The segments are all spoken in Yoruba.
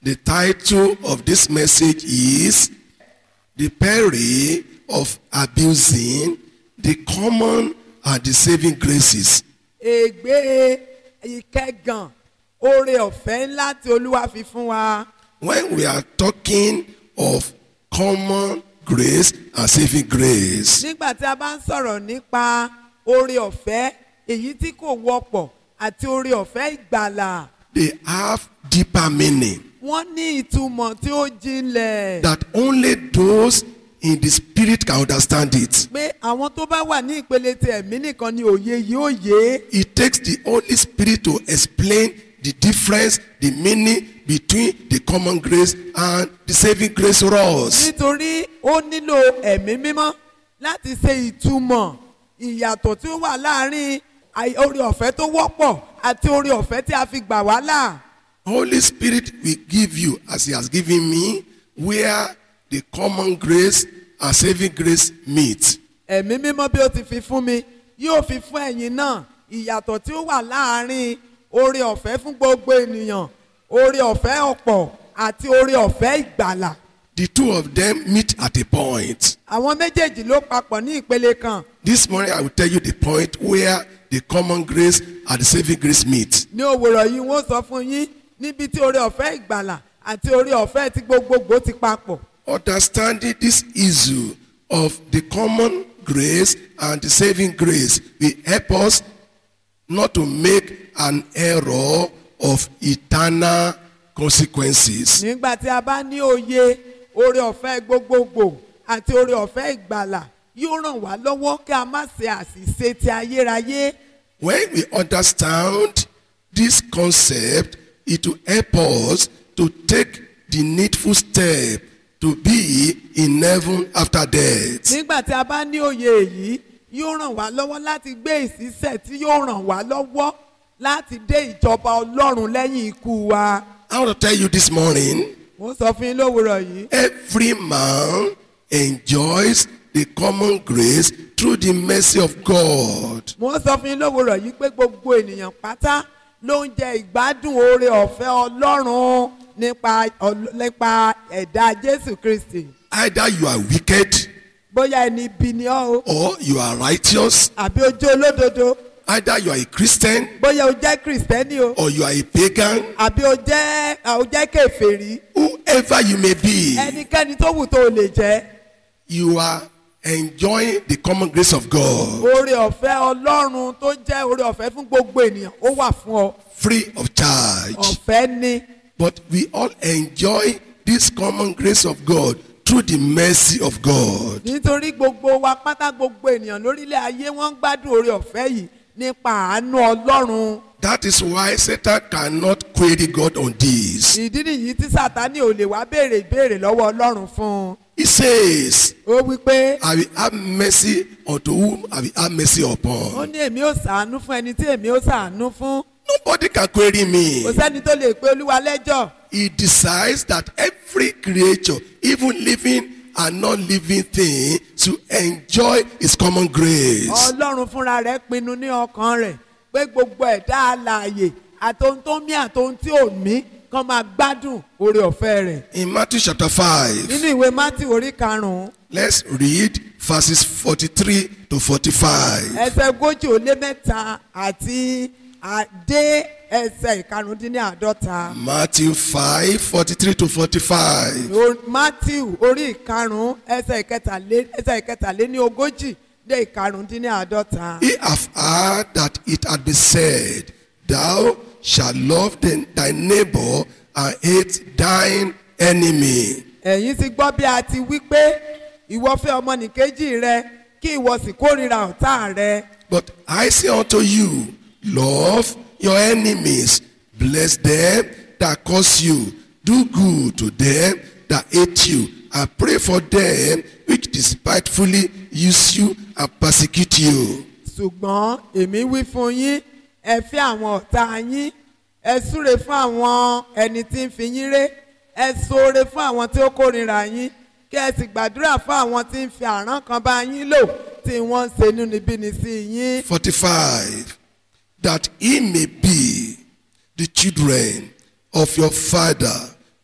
The title of this message is The Peril of Abusing the Common and the Saving Graces. ègbé ìkẹgàn oore ọ̀fẹ́ ńlá tí olúwa fi fún wa When we are talking of common grace and saving grace, nígbà tí a bá ń sọ̀rọ̀ nípa oore ọ̀fẹ́ èyí tí kò wọ́pọ̀ àti oore ọ̀fẹ́ ìgbàlà they have deeper meaning wọ́n ní ìtumọ̀ tí ó jinlẹ̀ that only those in the spirit can understand it. pé àwọn tó bá wà ní ìpele ti ẹ̀mí nìkan ni òye yìí ó yé It takes the Holy Spirit to explain the difference, the meaning between the common grace and the saving grace for us. nítorí ó nílò ẹ̀mí mímọ́ láti ṣe ìtumọ̀ ìyàtọ̀ tí ó wà láàrin àì- oore ọ̀fẹ́ tó wọ́pọ̀ àti oore ọ̀fẹ́ tí a fi gbà wá là. Holy Spirit will give you, as He has given me, where the common grace and saving grace meet. ẹ̀mí mímọ́ bí ó ti fi fún mi yóò fi fún ẹ̀yin náà ìyàtọ̀ tí ó wà láàrin oore ọ̀fẹ́ fún gbogbo ènìyàn oore ọ̀fẹ́ ọ̀pọ̀ àti oore ọ̀fẹ́ ìgbàlà. The two of them meet at a point. àwọn méjèèjì ló papọ̀ ní ìpele kan This morning, I will tell you the point where the common grace and the saving grace meet. ní òwúrọ̀ yìí wọ́n sọ fún yín níbi tí oore ọ̀fẹ́ ìgbàlà àti oore ọ̀fẹ́ ti gbogbogbò ti papọ̀. Understanding this issue of the common grace and the saving grace will help us not to make an error of eternal consequences. nígbà tí a bá ní òye oore ọ̀fẹ́ gbogbogbò àti oore ọ̀fẹ́ ìgbàlà yóò ràn wá lọ́wọ́ kí a má ṣe àṣìṣe ti ayérayé. When we understand this concept, it will help us to take the needful step to be in heaven after death. nígbà tí a bá ní òye èyí yóò ràn wá lọ́wọ́ láti gbé ìṣísẹ̀ tí yóò ràn wá lọ́wọ́ láti dé ìjọba ọlọ́run lẹ́yìn ikú wa. I want to tell you this morning, mo ń sọ fún yín lówùrọ̀ yìí every man enjoys the common grace through the mercy of God. mo ń sọ fún yín lówùrọ̀ yìí pé gbogbo ènìyàn pátá ló ń jẹ ìgbádùn oore ọ̀fẹ́ ọlọ́run nípa ọl- nípa ẹ̀dá jésù kristi Either you are wicked bóyá ẹni ibi ni ọ́ o or you are righteous. àbí o jẹ́ olódodo Either you are a Christian bóyá o jẹ́ kristẹni o or you are a pagan. àbí o jẹ́ o jẹ́ kèfèrí Whoever you may be, ẹnikẹ́ni tó wù tó o lè jẹ́ you are enjoying the common grace of God oore ọ̀fẹ́ ọlọ́run tó jẹ́ oore ọ̀fẹ́ fún gbogbo ènìyàn ó wà fún ọ free of charge. ọ̀fẹ́ ni But we all enjoy this common grace of God through the mercy of God. nítorí gbogbo wa pátá gbogbo ènìyàn lórílẹ̀ ayé wọ́n ń gbádùn oore ọ̀fẹ́ yìí nípa àánú ọlọ́run That is why Satan cannot query God on this. ìdí nìyí tí sátani ò lè wá béèrè ìbéèrè lọ́wọ́ ọlọ́run fún un He says, ó wí pé I will have mercy unto whom I will have mercy ó upon. ní èmi ò sàánú fún ẹni tí èmi ò sàánú fún Nobody can query me. kò sẹ́ni tó lè pe olúwa lẹ́jọ́ He decides that every creature, even living and non-living thing, to enjoy his common grace. ọlọ́run fúnra rẹ̀ pinnu ní ọkàn rẹ̀ pé gbogbo ẹ̀dá alààyè àtohun tó mí àtohun tí ò mí kàn máa gbádùn oore ọ̀fẹ́ rẹ̀ In Matthew chapter 5, nínú ìwé mátì orí karùn-ún let's read verses 43 to 45. ẹsẹ̀ ogójì ó lé mẹ́ta àti àdé ẹsẹ̀ ìkarùndínláàdọ́ta Matthew 5, 43 to 45. O- matthew orí ìkarùn-ún ẹsẹ̀ ìkẹtàlé ẹsẹ̀ ìkẹtàlé ní ogójì dé ìkarùndínláàdọ́ta. Ye have heard that it had been said, Thou shalt love the- thy neighbor and hate thine enemy. ẹ̀yin ti gbọ́ bí a ti wí pé ìwọ fẹ́ ọmọnìkejì rẹ kí ìwọ sì kórìíra ọ̀tá rẹ. But I say unto you, love your enemies, bless them that curse you, do good to them that hate you, and pray for them which despitefully use you and persecute you. ṣùgbọ́n èmi wí fún yín ẹ fẹ́ àwọn ọ̀tá yín ẹ súre fún àwọn ẹni tí ń fi yín ré ẹ ṣoore fún àwọn tí ó kórìíra yín kí ẹ sì gbàdúrà fún àwọn tí ń fi àrán kan bá yín lò tí wọ́n ń ṣe inúnibíni sí yín. 45. That he may be the children of your Father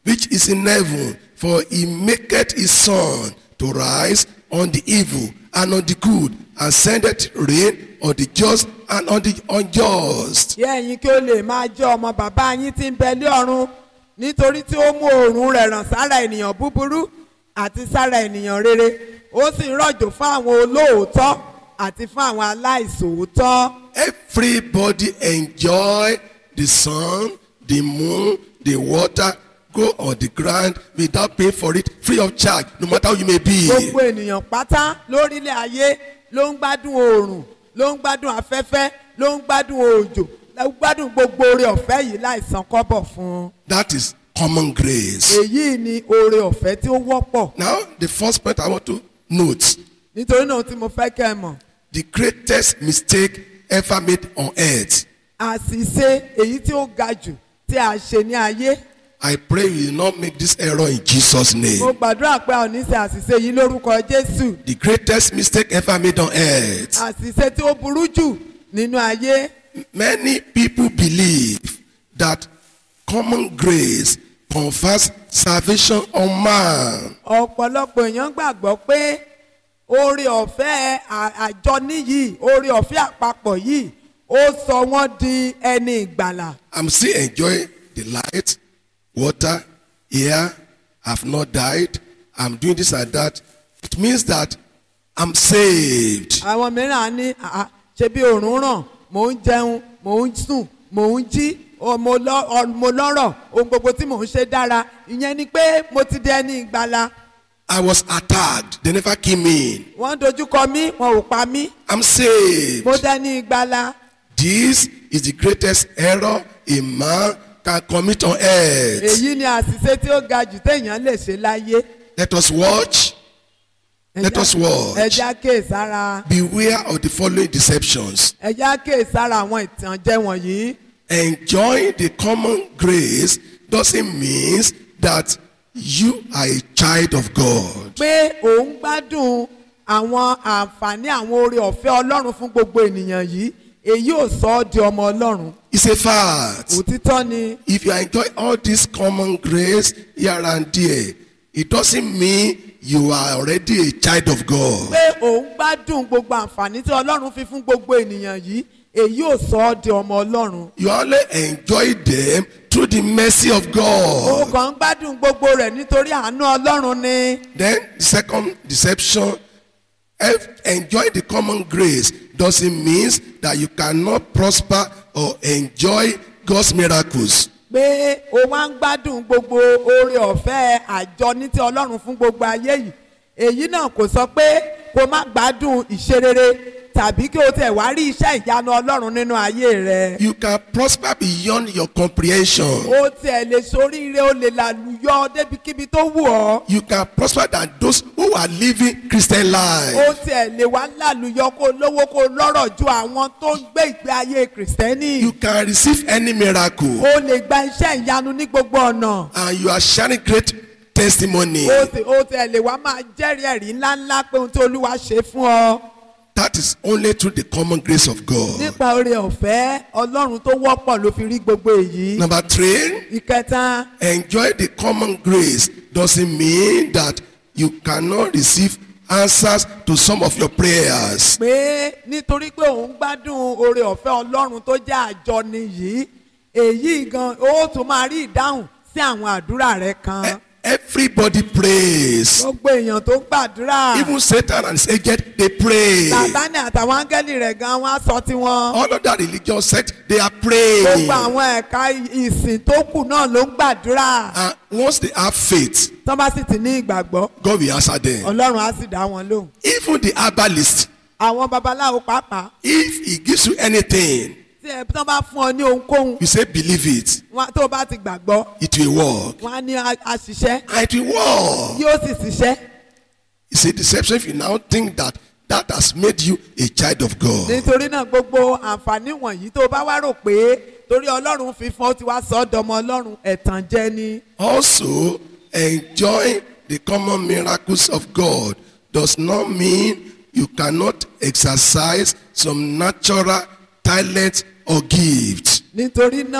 which is in heaven, for he maketh his sun to rise on the evil and on the good, and sendeth rain on the just and on the unjust. kí ẹ̀yin kí ó lè máa jẹ́ ọmọ bàbá yín tí ń bẹ lé ọ̀run nítorí tí ó mú oòrùn rẹ̀ ràn sára ènìyàn búburú àti sára ènìyàn rere ó sì ń rọ̀jò fún àwọn olóòótọ́ àti fún àwọn aláìsòótọ́. Everybody enjoy the sun, the moon, the water, go on the ground without paying for it, free of charge, no matter how you may be. gbogbo ènìyàn pátá lórílẹ̀ ayé ló ń gbádùn oòrùn ló ń gbádùn afẹ́fẹ́ ló ń gbádùn òjò ló ń gbádùn gbogbo oore ọ̀fẹ́ yìí láìsan kọ́bọ̀ fún un. That is common grace. èyí ni oore ọ̀fẹ́ tí ó wọ́pọ̀ Now, the first point I want to note nítorí náà tí mo fẹ́ kẹ́ ẹ mọ̀ the greatest mistake ever made on earth. àṣìṣe èyí tí ó ga jù tí a ṣe ní ayé I pray you will not make this error in Jesus' mo name. gbàdúrà pé a ò ní ṣe àṣìṣe yìí lórúkọ jésù The greatest mistake ever made on earth. àṣìṣe tí ó burú jù nínú ayé Many people believe that common grace confers salvation on man. ọ̀pọ̀lọpọ̀ èèyàn gbàgbọ́ pé oore ọ̀fẹ́ à- àjọ níyì oore ọ̀fẹ́ àpapọ̀ yìí ó sọ wọ́n di ẹni ìgbàlà I'm still enjoying the light, water, air. I've not died. I'm doing this and that. It means that I'm saved. àwọn mìíràn á ní "àá, ṣe bí òórùn ràn mò ń jẹun mò ń sùn mò ń jí ọ, mo lọ- ọ, mo lọ́rọ̀ ohun gbogbo tí mò ń ṣe dára ìyẹn ni pé mo ti di ẹni ìgbàlà I was attacked. They never came in. wọ́n dojúkọ mí wọn ò pa mí I'm saved. mo dẹni ìgbàlà This is the greatest error a man can commit on earth. èyí ni àṣìṣe tí ó ga jù téèyàn lè ṣe láyé. Let us watch. Let us watch. ẹja kéèsára Beware of the following deceptions. ẹja kéèsára àwọn ìtànjẹ wọ̀nyí. Enjoying the common grace doesn't mean that you are a child of God. pé òun gbádùn àwọn àǹfààní àwọn oore ọ̀fẹ́ ọlọ́run fún gbogbo ènìyàn yìí èyí ò sọ ọ́ di ọmọ ọlọ́run It's a fact. òtítọ́ ni If you enjoy all this common grace here and there, it doesn't mean you are already a child of God. pé òun gbádùn gbogbo àǹfààní tí ọlọ́run fi fún gbogbo ènìyàn yìí èyí ò sọ ọ́ di ọmọ ọlọ́run You only enjoy them through the mercy of òun God. kàn ń gbádùn gbogbo rẹ̀ nítorí àánú ọlọ́run ni Then the second deception, if enjoy the common grace doesn't mean that you cannot prosper or enjoy God's miracles. pé o wá ń gbádùn gbogbo oore ọ̀fẹ́ àjọ ní ti ọlọ́run fún gbogbo ayé yìí èyí náà kò sọ pé kó má gbádùn ìṣerere tàbí kí o tẹ̀ wá rí iṣẹ́ ìyanu ọlọ́run nínú ayé rẹ. You can prosper beyond your comprehension. o tiẹ̀ lè soríire o lè làlùyọ débikíbi tó wù ọ́. You can prosper than those who are living Christian life. o tiẹ̀ lè wá làlùyọ kó lówó kó lọ́rọ̀ ju àwọn tó ń gbé ìgbé ayé kìrìsìtẹ́nì. You can receive any miracle o lè gba iṣẹ́ ìyanu ní gbogbo ọ̀nà. and you are sharing great testimony. o sì o tiẹ̀ lè wá máa jẹ́rìí ẹ̀rí ńláńlá pé ohun tí olúwa ṣe fún ọ. That is only through the common grace of God. nípa oore ọ̀fẹ́ ọlọ́run tó wọ́pọ̀ ló fi rí gbogbo èyí. Number three, ìkẹta enjoy the common grace doesn't mean that you cannot receive answers to some of your prayers. pé nítorí pé òun gbádùn oore ọ̀fẹ́ ọlọ́run tó jẹ́ àjọni yìí èyí gan ó tún máa rí ìdáhùn sí àwọn àdúrà rẹ kan. E- Everybody prays. gbogbo èèyàn tó gbàdúrà Even Satan and his agent, they pray. sàtánì àtàwọn áńgẹ́lì rẹ̀ gan wọ́n á sọ tiwọn. All of that religious sect, they are praying. gbogbo àwọn ẹ̀ka ìsìn tó kù náà ló ń gbàdúrà. And once they have faith, tọ́ bá sì ti ní ìgbàgbọ́ God will answer them. ọlọ́run á sì dá wọn lóhùn. Even the herbalist, àwọn babaláwo pàápàá if he gives you anything, tí ẹ tán bá fún ọ ní ohunkóhun you say believe it, wọn- tó o bá ti gbàgbọ́ it will work. wọn á ní a- àṣìṣẹ́ And it will work. yóò sì ṣiṣẹ́. It's a deception if you now think that that has made you a child of God. nítorí náà gbogbo àǹfààní wọ̀nyí tó o bá wá rò pé torí ọlọ́run fi fún ọ ti wá sọ ọ́ dọmọ ọlọ́run ẹ̀tàn jẹ ni. Also, enjoying the common miracles of God does not mean you cannot exercise some natural talent or gift. nítorí náà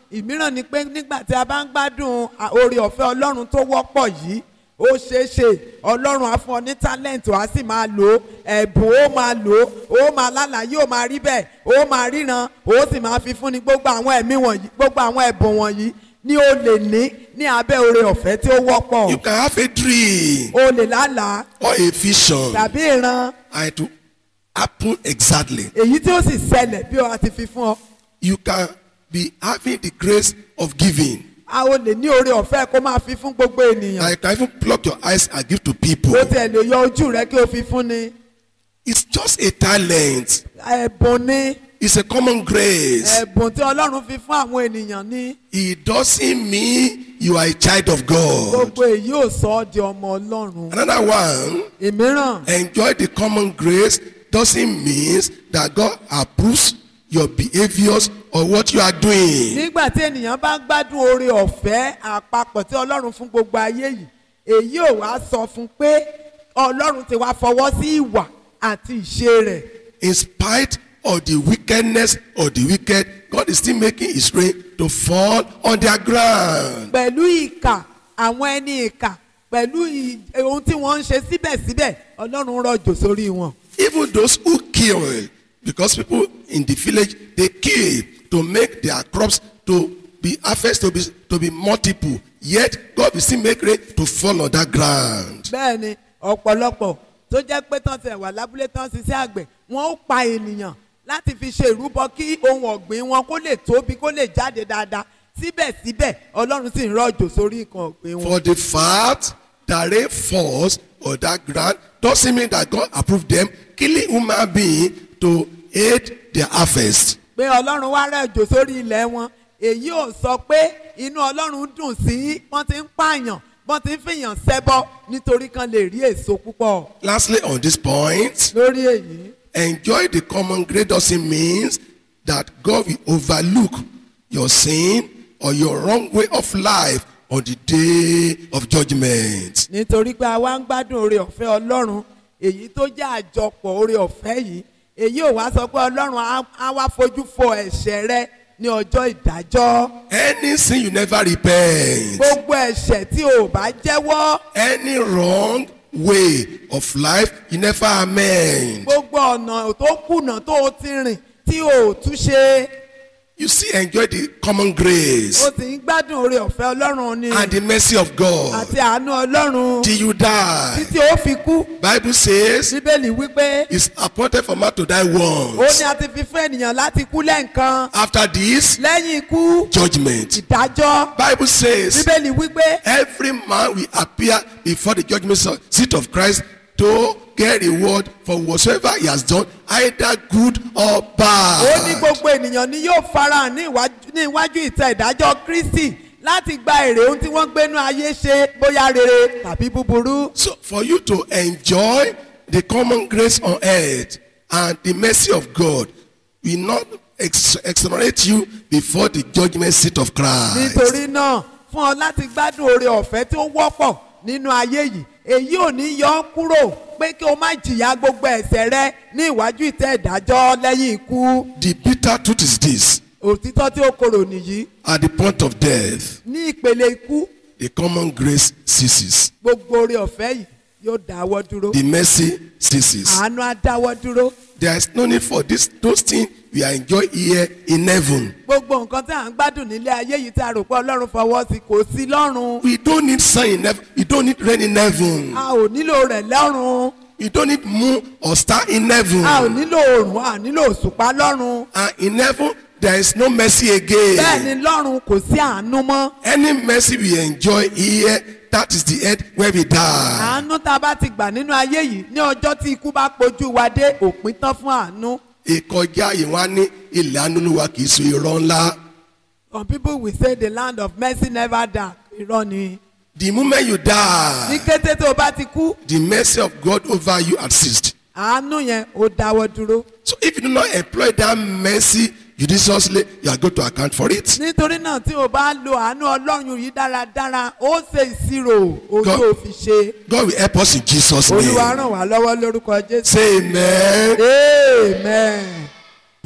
ìmíràn ni pé nígbà tí a bá ń gbádùn à- oore ọ̀fẹ́ ọlọ́run tó wọ́pọ̀ yìí ó ṣeé ṣe ọlọ́run á fún ọ ní tálẹ́ǹtì wàá sì máa lò ó ẹ̀bùn ó máa lò ó ó máa lálàyé ó máa rí bẹ́ẹ̀ ó máa ríran ó sì máa fi fúnni gbogbo àwọn ẹ̀mí wọ̀nyí gbogbo àwọn ẹ̀bùn wọ̀nyí ni o lè ní ní abẹ́ oore ọ̀fẹ́ tí ó wọ́pọ̀ You can have a dream o lè lálàá or a vision tàbí ìran and it will happen exactly. èyí tí ó sì ṣẹlẹ̀ bí o ti fi fún ọ You can be having the grace of giving. a ó lè ní oore ọ̀fẹ́ kó máa fi fún gbogbo ènìyàn I can even pluck your eyes and give to people. ó tiẹ̀ lè yọ ojú rẹ kí o fi fún ni It's just a talent. ẹ̀bùn ni It's a common grace. ẹ̀bùn tí ọlọ́run fi fún àwọn ènìyàn ní It doesn't mean you are a child of God. gbogbo èyí ò sọ ọ́ di ọmọ ọlọ́run Another one, ìmíràn enjoy the common grace doesn't mean that God approves your behaviors or what you are doing. nígbà tí ènìyàn bá ń gbádùn oore ọ̀fẹ́ àpapọ̀ tí ọlọ́run fún gbogbo ayé yìí èyí ò wá sọ fún pé ọlọ́run ti wá fọwọ́ sí ìwà àti ìṣe rẹ̀ In spite of the wickedness of the wicked, God is still making his rain to fall on their ground. pẹ̀lú ìkà àwọn ẹni ìkà pẹ̀lú ì- ohun tí wọ́n ń ṣe síbẹ̀síbẹ̀ ọlọ́run rọ̀jò sórí wọn. Even those who kill, because people in the village they kill to make their crops to be harvest to be to be multiple. Yet God will still make rain to fall on that ground. bẹ́ẹ̀ ni ọ̀pọ̀lọpọ̀ tó jẹ́ pé tán ti wà lábúlé tán ṣiṣẹ́ àgbẹ̀ wọ́n ó pa ènìyàn láti fi ṣe ìrúbọ kí ohun ọ̀gbìn wọn kó lè tóbi kó lè jáde dáadáa síbẹ̀síbẹ̀ ọlọ́run sì ń rọ̀jò sórí nǹkan ọ̀gbìn wọn. For the fact that rain falls on that ground doesn't mean that God approved them killing human being to aid their harvest. pé ọlọ́run wá rọ̀jò sórí ilẹ̀ wọn èyí ò sọ pé inú ọlọ́run dùn sí wọ́n ti ń pààyàn wọ́n ti ń fìyàn ṣẹbọ nítorí kan lè rí èso púpọ̀ Lastly, on this point, lórí èyí. enjoy the common grace doesn't mean that God will overlook your sin or your wrong way of life on the day of judgment. nítorí pé a wá ń gbádùn oore ọ̀fẹ́ ọlọ́run èyí tó jẹ́ àjọpọ̀ oore ọ̀fẹ́ yìí èyí ò wá sọ pé ọlọ́run á- á wá fojú fo ẹ̀ṣẹ̀ rẹ ní ọjọ́ ìdájọ́ Any sin you never repent, gbogbo ẹ̀ṣẹ̀ tí o bá jẹ́wọ́ any wrong way of life you never amend. gbogbo ọ̀nà tó kùnà tó o ti rìn tí o ò túnṣe You see, enjoy the common grace o sì ń gbádùn oore ọ̀fẹ́ ọlọ́run ni and the mercy of God àti àánú ọlọ́run till you die. títí ó fi kú Bible says bíbélì wípé it's appointed for man to die ó once. ní a ti fi fún ènìyàn láti kú lẹ́ǹkan After this, lẹ́yìn ikú judgment. ìdájọ́ Bible says bíbélì wípé every man will appear before the judgment seat of Christ to get reward for whatsoever he has done, either good or ó ní bad. gbogbo ènìyàn ni yóò farahàn ní ìwájú- ní iwájú ìtẹ́ ìdájọ́ kristi láti gba èrè ohun tí wọ́n gbénú ayé ṣe bóyá rere tàbí búburú. So for you to enjoy the common grace on earth and the mercy of God will not ex- exonerate you before the judgment seat of Christ. nítorí náà fún ọ láti gbádùn oore ọ̀fẹ́ tí ó wọ́pọ̀ nínú ayé yìí èyí ò ní yọ ọ́ kúrò pé kí o má jìyà gbogbo ẹ̀ṣẹ̀ rẹ ní ìwájú ìtẹ́ ìdájọ́ lẹ́yìn ikú. The bitter truth is this òtítọ́ tí ó korò nìyí at the point of death, ní ìpele ikú the common grace ceases, gbogbo oore ọ̀fẹ́ yìí yóò dáwọ́ dúró the mercy ceases. àánú á dáwọ́ dúró There is no need for this, those things we enjoy here in heaven. gbogbo nǹkan tí à ń gbádùn nílé ayé yìí tí a rò pé ọlọ́run fọwọ́ sí kò sí lọ́run We don't need sun in heaven. We don't need rain in heaven. a ò nílò rẹ̀ lọ́run We don't need moon or star in heaven. a ò nílò oòrùn a ò nílò òṣùpá lọ́run And in heaven, there is no mercy bẹ́ẹ̀ ni again. lọ́run kò sí àánú mọ́ Any mercy we enjoy here, that is the end where we die. àánú tá a bá ti gbà nínú ayé yìí ní ọjọ́ tí ikú bá pojú wa dé òpin tán fún àánú Ìkọjá yìí wá ní ilẹ̀ anúlùwà kì í so irọ́ ńlá. some people will say the land of mercy never die irọ́ ni The moment you ní die, kété tó o bá ti kú the mercy of God over you has ceased. àánú yẹn ó dáwọ́ dúró So if you do not employ that mercy judiciously, you are going to account for it. nítorí náà tí o bá lo àánú ọlọ́run yìí dáradára ó ṣe ìṣirò ojú God- òfin ṣe God will help us in Jesus' olúwa name. ràn wá lọ́wọ́ lórúkọ jésù Say amen. amen.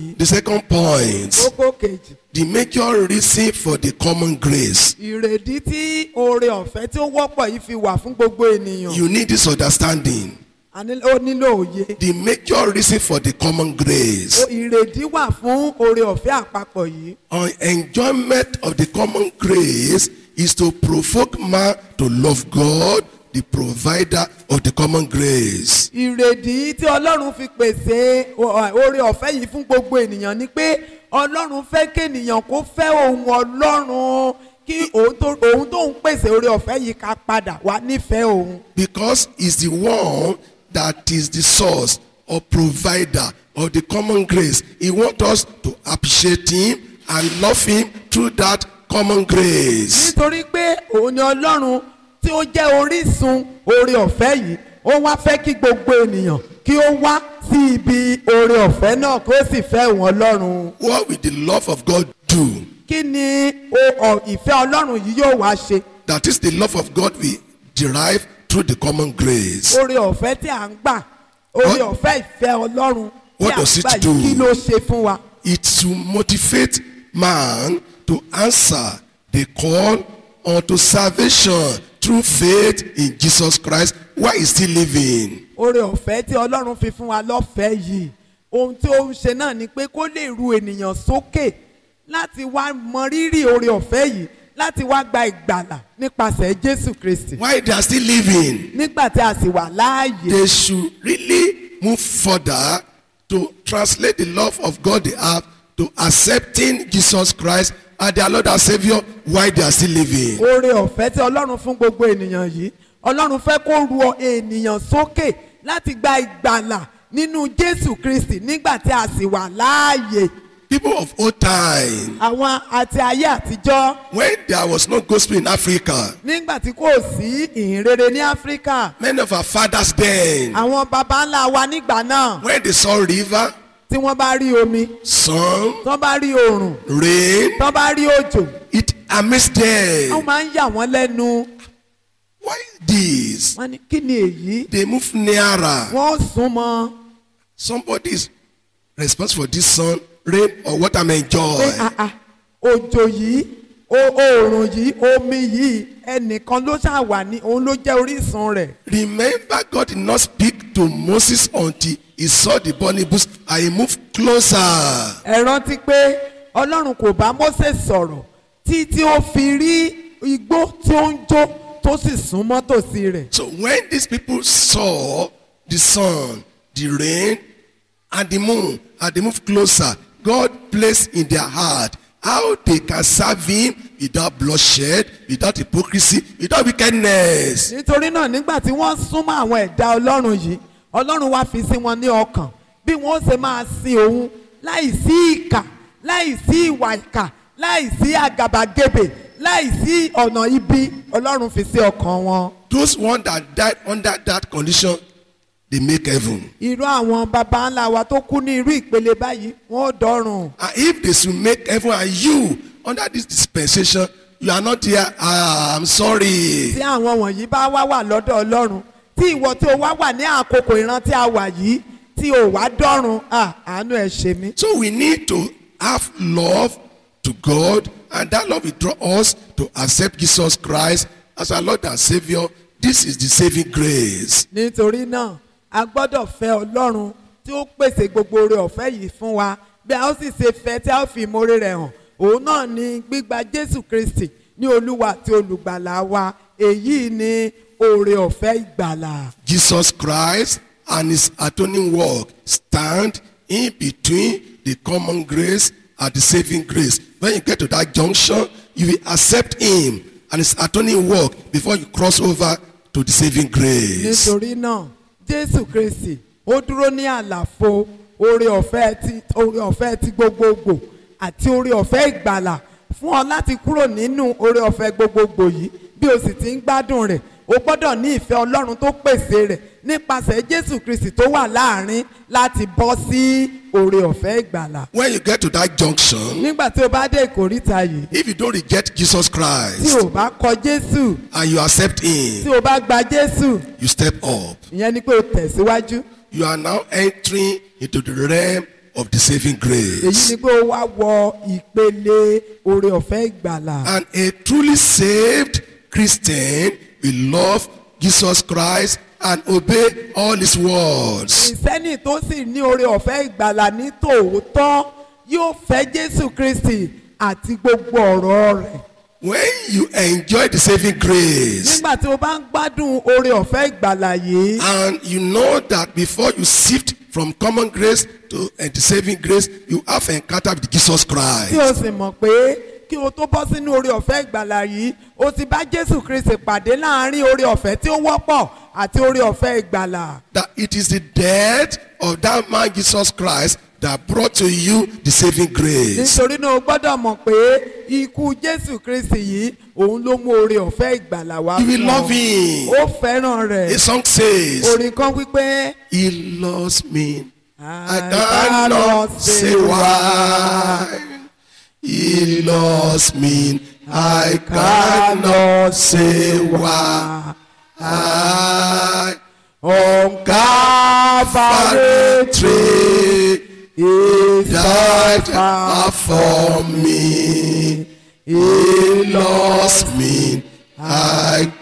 The second point, kókó kejì the major reason for the common grace. ìrèdí tí oore ọ̀fẹ́ tí ó wọ́pọ̀ yìí fi wà fún gbogbo ènìyàn You need this understanding. A ní- ó nílò òye The major reason for the common grace. O- ìrèdí wà fún oore ọ̀fẹ́ àpapọ̀ yìí Our enjoyment of the common grace is to provoke man to love God, the provider of the common grace. ìrèdí tí ọlọ́run fi pèsè o- oore ọ̀fẹ́ yìí fún gbogbo ènìyàn ni pé ọlọ́run fẹ́ kéènìyàn kó fẹ́ ohun ọlọ́run kí òun tó òun tó ń pèsè oore ọ̀fẹ́ yìí ká padà wá nífẹ̀ẹ́ òun Because he's the one that is the source or provider of the common grace. He wants us to appreciate him and love him through that common grace. nítorí pé òun ni ọlọ́run tí ó jẹ́ orísun oore ọ̀fẹ́ yìí ó wá fẹ́ kí gbogbo ènìyàn kí ó wá sí ibi oore ọ̀fẹ́ náà kí ó sì fẹ́ òun ọlọ́run What will the love of God do? kí ni o- ọ- ìfẹ́ ọlọ́run yìí yóò wá ṣe That is the love of God we derive through the common grace. oore ọ̀fẹ́ tí à ń gbà oore What- ọ̀fẹ́ ìfẹ́ ọlọ́run tí What à ń does it gbà do? yìí kí ló ṣe fún wa. It's to motivate man to answer the call unto salvation through faith in Jesus Christ while he's still living. oore ọ̀fẹ́ tí ọlọ́run fi fún wa lọ́fẹ̀ẹ́ yìí ohun tí ó ń ṣe náà ni pé kó lè ru ènìyàn sókè láti wá mọ rírì oore ọ̀fẹ́ yìí láti wá gba ìgbàlà nípasẹ̀ jésù kristi While they are still living, nígbà tí a sì wà láàyè they should really move further to translate the love of God they have to accepting Jesus Christ as their Lord and Savior while they are still living. oore ọ̀fẹ́ tí ọlọ́run fún gbogbo ènìyàn yìí ọlọ́run fẹ́ kó ru ọ- ènìyàn sókè láti gba ìgbàlà nínú jésù kristi nígbà tí a sì wà láàyè People of old time, àwọn àti ayé àtijọ́ when there was no gospel in Africa, nígbà tí kò sí ìhìnrere ní áfíríkà many of our fathers then, àwọn baba ńlá wa nígbà náà when they saw river, tí wọ́n bá rí omi sun, tí wọ́n bá rí oòrùn rain, tí wọ́n bá rí òjò it amazed wọ́n them. máa ń yà wọ́n lẹ́nu Why this? wọ́n ní kí ni èyí They move nearer. wọ́n sún mọ́ Somebody is responsible for this sun, rain, or what I'm pé enjoying. ah, ah, òjò yìí o- oòrùn yìí omi yìí ẹnìkan ló ṣáà wà ní òun ló jẹ́ orísun rẹ̀ Remember, God did not speak to Moses until he saw the burning bush and he moved closer. ẹ rántí pé ọlọ́run kò bá Mósè sọ̀rọ̀ tí tí ó fi rí igbó tí ó ń jó tó sì sún mọ́ tòsí rẹ̀ So when these people saw the sun, the rain, and the moon, and they moved closer, God placed in their heart how they can serve Him without bloodshed, without hypocrisy, without wickedness. nítorí náà nígbà tí wọ́n súnmọ́ àwọn ẹ̀dá ọlọ́run yìí ọlọ́run wá fi sí wọn ní ọkàn bí wọ́n ṣe máa sin òun láì sí ìkà láì sí ìwà ìkà láì sí àgàbàgebè láì sí ọ̀nà ibi ọlọ́run fi sí ọkàn wọn. Those ones that died under that condition, they make heaven. irú àwọn baba ńlá wa tó kú ní irú ìpele báyìí wọ́n ò dọ́run. And if they should make heaven and you under this dispensation, you are not here, ah, I'm sorry. tí àwọn wọ̀nyí bá wá wà lọ́dọ̀ ọlọ́run tí ìwọ tí o wá wà ní àkókò ìran tí a wà yìí tí o wá dọ́run ah, àánú ẹ̀ ṣe mí. So we need to have love to God, and that love will draw us to accept Jesus Christ as our Lord and Savior. This is the saving grace. nítorí náà a gbọ́dọ̀ fẹ́ ọlọ́run tí ó pèsè gbogbo oore ọ̀fẹ́ yìí fún wa bí a ó sì ṣe fẹ́ tí a ó fi ìmoore rẹ̀ hàn òun náà ni gbígba jésù kristi ní olúwa àti olùgbàlà wa èyí ni oore ọ̀fẹ́ ìgbàlà. Jesus Christ and his atoning work stand in between the common grace and the saving grace. When you get to that junction, you will accept him and his atoning work before you cross over to the saving grace. nítorí náà jésù kristi ó dúró ní àlàfo oore ọ̀fẹ́ ti oore ọ̀fẹ́ ti gbogbogbò àti oore ọ̀fẹ́ ìgbàlà fún ọ láti kúrò nínú oore ọ̀fẹ́ gbogbogbò yìí bí o sì ti ń gbádùn rẹ̀ o gbọ́dọ̀ ní ìfẹ́ ọlọ́run tó pèsè rẹ̀ nípasẹ̀ jésù kristi tó wà láàrin láti bọ́ sí oore ọ̀fẹ́ ìgbàlà When you get to that junction, nígbà tí o bá dé ìkóríta yìí if you don't reject Jesus tí Christ o bá kọ jésù and you accept tí him, o bá gba jésù you step up. ìyẹn ni pé o tẹ̀síwájú You are now entering into the realm of the saving èyí grace. ni pé ó wá wọ ìpele oore ọ̀fẹ́ ìgbàlà. And a truly saved Christian will love Jesus Christ and obey all his words. ìsẹ́nì tó sì ní oore ọ̀fẹ́ ìgbàlà ní tòótọ́ yóò fẹ́ jésù kristi àti gbogbo ọ̀rọ̀ rẹ̀. When you enjoy the saving grace nígbà tí o bá ń gbádùn oore ọ̀fẹ́ ìgbàlà yìí and you know that before you shift from common grace to uh, the saving grace, you have encounter with Jesus tí o Christ. sì mọ̀ pé kí o tó bọ́ sínú oore ọ̀fẹ́ ìgbàlà yìí o ti bá jésù kristi pàdé láàrin oore ọ̀fẹ́ tí ó wọ́pọ̀ àti oore ọ̀fẹ́ ìgbàlà. That it is the death of that man Jesus Christ that brought to you the saving grace. nítorí náà o gbọ́dọ̀ mọ̀ pé ikú jésù kristi yìí òun ló mú oore ọ̀fẹ́ ìgbàlà wá You will fún love ọ. him. ó fẹ́ràn A rẹ̀ song says, orin kan wípé. He loves me. I I cannot say why. He loves me. I cannot say why. I On Calvary tree is died the for me. He loves me. I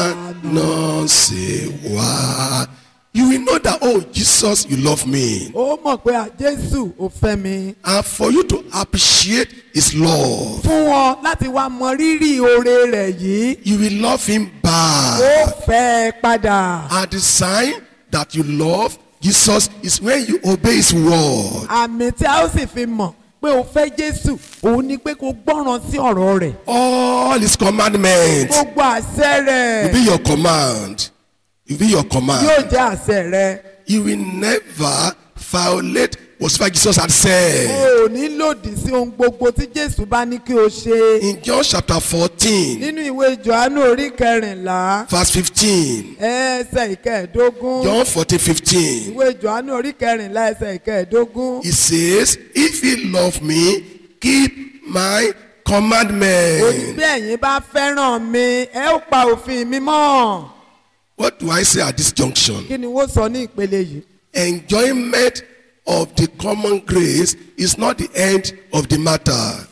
cannot say why. You will know that, oh, Jesus, you love me. ó mọ̀ pé à Jésù ò fẹ́ mi. And for you to appreciate his love, Fún wọn láti wá mọ rírì oore rẹ̀ yìí, you will love him ó back. fẹ́ ẹ padà. And the sign that you love Jesus is when you obey his word. Àmì tí a ó sì fi mọ̀ pé o fẹ́ Jésù, òun ni pé kó gbọ́ràn sí ọ̀rọ̀ rẹ̀. All his commandments Gbogbo àṣẹ will be rẹ̀ your command. Will be your yóò command. jẹ́ àṣẹ rẹ̀. You will never violate whatever Jesus had said. O ò ní lòdì sí ohun gbogbo tí Jésù bá ní kí o ṣe. In John chapter 14, Nínú ìwé Jòhánù orí kẹrìnlá, verse 15. ẹsẹ̀ ìkẹẹ̀dógún. John 14, 15. ìwé johannu orí kẹrìnlá ẹsẹ̀ ìkẹẹ̀dógún He says, If he love me, keep my ó ní commandment. bí ẹ̀yin bá fẹ́ràn mi ẹ ó pa òfin mi mọ́ What do I say at this junction? kí ni wọ́n sọ ní ìpele yìí Enjoyment of the common grace is not the end of the matter.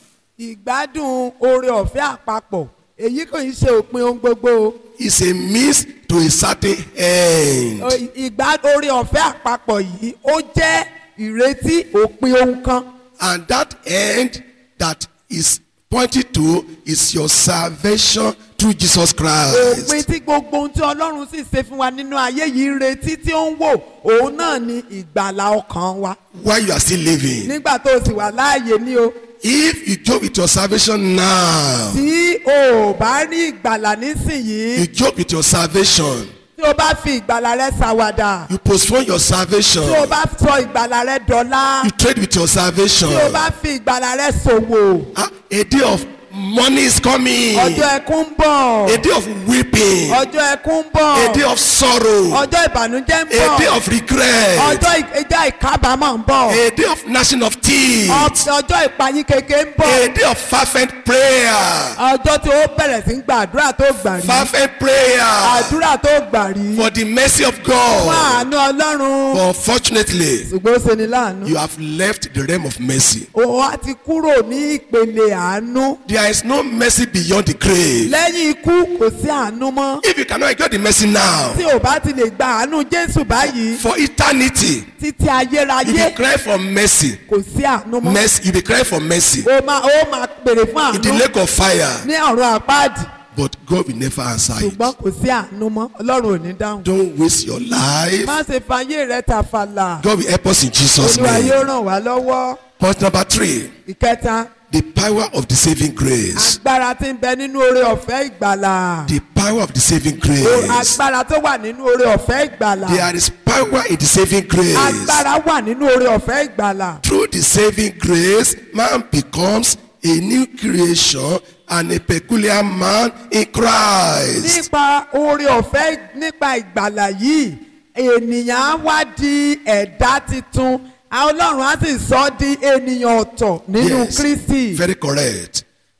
ìgbádùn oore ọ̀fẹ́ àpapọ̀ èyí kò ń ṣe òpin ohun gbogbo It's a means to a certain end. O- ìgbá oore ọ̀fẹ́ àpapọ̀ yìí ó jẹ́ ìrètí òpin ohun kan And that end that is pointed to is your salvation through Jesus òpin Christ. tí gbogbo ohun tí ọlọ́run sì ṣe fún wa nínú ayé yìí ń retí tí ó ń wò òun náà ni ìgbàlà ọkàn wa While you are still living. nígbà tó o sì wà láàyè ní o. If you joke with your salvation now, tí o ò bá rí ìgbàlà nísìnyìí you joke with your salvation, tí o bá fi ìgbàlà rẹ ṣàwàdà you postpone your salvation, tí o bá sọ ìgbàlà rẹ dọ̀la you trade with your salvation. tí o bá fi ìgbàlà rẹ ṣòwò Ah, A day of money is coming. ọjọ́ ẹkún ń bọ̀ A day of weeping. ọjọ́ ẹkún ń bọ̀ A day of sorrow. ọjọ́ ìbànújẹ́ ń A day bọ̀ of regret. ọjọ́ ì- ẹjọ́ ìkábàámọ̀ ń bọ̀ A day of gnashing of teeth. Ọ- ọjọ́ ìpayín keke ń bọ̀ A day of fervent prayer. ọjọ́ tí o bẹ̀rẹ̀ sí ń gba àdúrà tó gbà rí Fervent prayer àdúrà tó gbà rí for the mercy of fún God. àánú ọlọ́run But unfortunately, ṣùgbọ́n ó ṣe ni láàánú. you have left the realm of mercy. ó wá ti kúrò ní ìpele àánú There is no mercy beyond the grave. lẹ́yìn ikú kò sí àánú mọ́ If you cannot enjoy the mercy now, tí ò bá ti lè gba àánú jésù báyìí for eternity, títí you ayérayé will cry for mercy. kò sí àánú mọ́ Mercy, you will cry for mercy ó máa ó máa pèrè fún in the àánú lake of fire. ní ọ̀run àpáàdì But God will never answer it. ṣùgbọ́n kò sí àánú mọ́ ọlọ́run ò ní dáhùn. Don't waste your life. má ṣe fàyè rẹ tàfàlà God will help us in Jesus' olúwa name. yóò ràn wá lọ́wọ́ Point number three, ìkẹta the power of the saving grace. agbára tí ń bẹ nínú oore ọ̀fẹ́ ìgbàlà The power of the saving O- grace. agbára tó wà nínú oore ọ̀fẹ́ ìgbàlà There is power in the saving grace. agbára wà nínú oore ọ̀fẹ́ ìgbàlà. Through the saving grace, man becomes a new creation and a peculiar man in Christ. nípa oore ọ̀fẹ́ nípa ìgbàlà yìí ènìyàn á wá di ẹ̀dá titun àwọn ọlọ́run á sì sọ ọ́ di ènìyàn ọ̀tọ̀ nínú kristi very correct.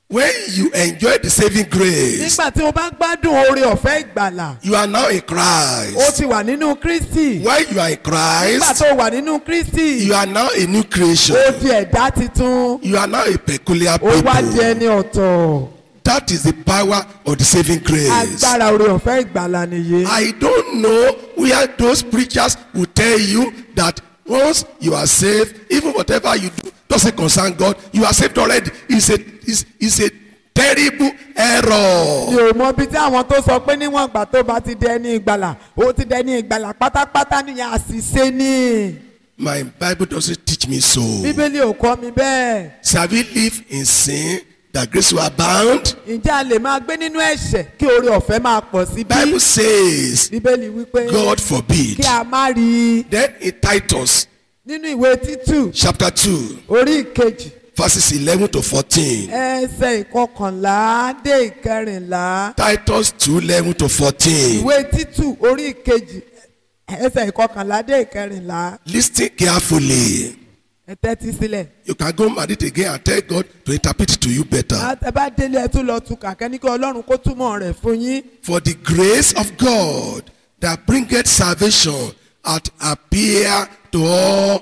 When you enjoy the saving grace, nígbà tí o bá gbádùn oore ọ̀fẹ́ ìgbàlà you are now in o Christ. ti wà nínú kristi While you are in nígbà Christ, tó wà nínú kristi you are now a new creation. o di ẹ̀dá titun You are now a peculiar o wá di people. ẹni ọ̀tọ̀ That is the power of the saving grace. agbára oore ọ̀fẹ́ ìgbàlà nìyí. I don't know where those preachers will tell you that once you are saved, even whatever you do doesn't concern God, you are saved already. It's a, it's, it's a terrible mi error. ò mọ bí tí àwọn tó sọ pé níwọ̀n ìgbà tó bá ti di ẹni ìgbàlà ó ti di ẹni ìgbàlà pátápátá nìyẹn àṣìṣe ni My Bible doesn't teach me so. bíbélì ò kọ́ mi bẹ́ẹ̀ Shall we live in sin that grace will abound? ǹjẹ́ a lè máa gbé nínú ẹ̀ṣẹ̀ kí oore ọ̀fẹ́ máa pọ̀ sí bí Bible says, bíbélì wípé God forbid. kí a má rí i Then in Titus nínú ìwé títù chapter 2, orí ìkejì verses 11 to 14. ẹsẹ̀ ìkọkànlá dé ìkẹrìnlá Titus 2, 11 to 14. ìwé títù orí ìkejì ẹsẹ̀ ìkọkànlá dé ìkẹrìnlá Listen carefully. ẹ tẹ́tí sílẹ̀. You can go marry it again and tell God to interpret it to you better. ẹ bá délé ẹ tún lọ tu kàkẹ́ ní kí ọlọ́run kó túmọ̀ rẹ̀ fún yín. For the grace of God that bringeth salvation hath appeared to all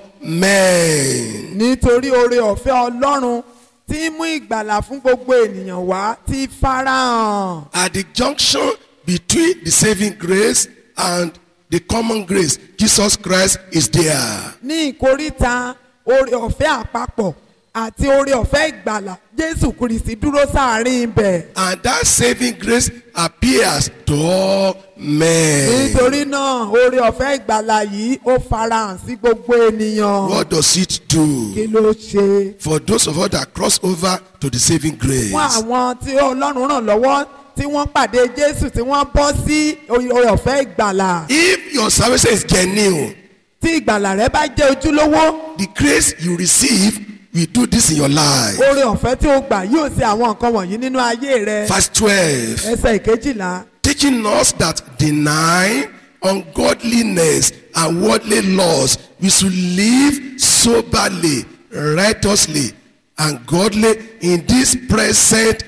men. nítorí oore ọ̀fẹ́ ọlọ́run tí ń mú ìgbàlà fún gbogbo ènìyàn wá ti farahàn. At the junction between the saving grace and the common grace, Jesus Christ is there. ní ìkóríta oore ọ̀fẹ́ àpapọ̀ àti oore ọ̀fẹ́ ìgbàlà jésù kristi dúró sáàrin ibẹ̀. And that saving grace appears to all men. nítorí náà oore ọ̀fẹ́ ìgbàlà yìí ó farahàn sí gbogbo ènìyàn. What does it do? kí ló ṣe? For those of us that cross over to the saving grace. fún àwọn tí ọlọ́run ràn lọ́wọ́ tí wọ́n pàdé jésù tí wọ́n bọ́ sí oore ọ̀fẹ́ ìgbàlà. If your salvation is genuine, tí ìgbàlà rẹ bá jẹ́ ojúlówó the grace you receive will do this in your life. oore ọ̀fẹ́ tí o gbà yóò ṣe àwọn nǹkan wọ̀nyí nínú ayé rẹ. Verse 12. ẹsẹ̀ ìkejìlá Teaching us that denying ungodliness and worldly laws, we should live soberly, righteously, and godly in this present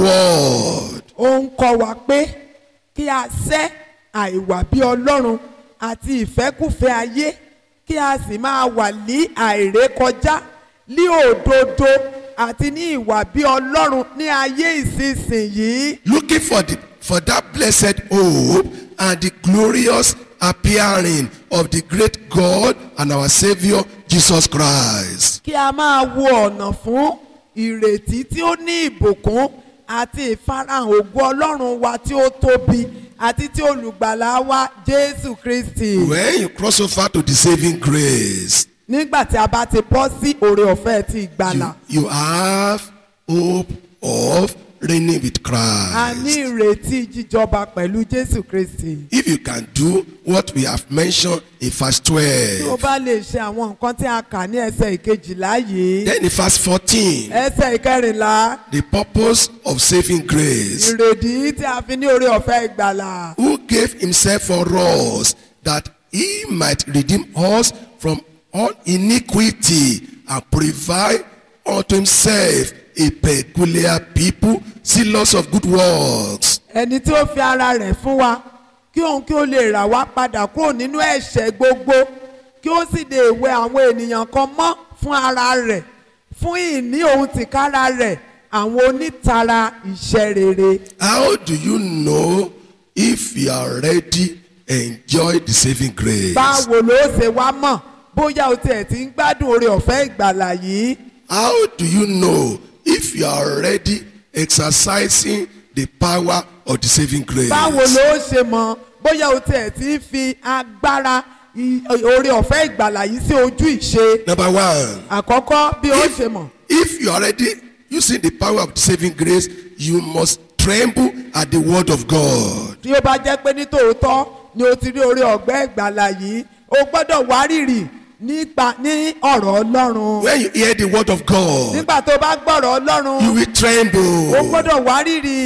world. ó ń kọ́ wa pé kí a sẹ́ àìwà bí ọlọ́run àti ìfẹ́kùfẹ́ ayé kí a sì máa wà ní àìrékọjá ní òdodo àti ní ìwà bí ọlọ́run ní ayé ìsinsìnyí. Looking for, the, for that blessed hope and the glorious appearing of the great God and our Savior Jesus Christ. kí a máa wo ọ̀nà fún ìrètí tí ó ní ìbùkún àti ìfarahàn ògo ọlọ́run wa tí ó tóbi àti tí olùgbàlà wa jésù kristi. When you cross over to the saving grace, nígbà tí a bá ti bọ́ sí oore ọ̀fẹ́ ti ìgbàlà you, you have hope of reigning with a ní Christ. ìrètí jíjọba pẹ̀lú jésù kristi. If you can do what we have mentioned in verse tí o 12, bá lè ṣe àwọn nǹkan tí a kà ní ẹsẹ̀ ìkejìlá yìí then in verse 14, ẹsẹ̀ ìkẹrìnlá the purpose of saving grace, ìrèdí tí a fi ní oore ọ̀fẹ́ ìgbàlà. who gave himself for us that he might redeem us from all iniquity and provide unto himself a peculiar people, zealous of good works. ẹni tí ó fi ara rẹ̀ fún wa kí òun kí ó lè rà wá padà kúrò nínú ẹ̀ṣẹ̀ gbogbo kí ó sì lè wẹ àwọn ènìyàn kan mọ́ fún ara rẹ̀ fún ìní òun tìkára rẹ̀ àwọn onítara iṣẹ́ rere. How do you know if you are ready enjoy the saving grace? báwo ló ṣe wá mọ̀ bóyá o tiẹ̀ ti ń gbádùn oore ọ̀fẹ́ ìgbàlà yìí How do you know if you are already exercising the power of the saving grace? báwo ló ṣe mọ̀ bóyá o tiẹ̀ ti ń fi agbára i- oore ọ̀fẹ́ ìgbàlà yìí sí ojú ìṣe Number one, àkọ́kọ́ bí o ṣe mọ̀. if you are already using the power of the saving grace, you must tremble at the word of God. tí ó bá jẹ́ pé ní tòótọ́ ni o ti rí orí ọ̀gbẹ́ ìgbàlà yìí o gbọ́dọ̀ wárìrì nípa ní ọ̀rọ̀ ọlọ́run When you hear the word of God, nígbà tó bá gbọ́rọ̀ you ọlọ́run will o tremble gbọ́dọ̀ wárìrì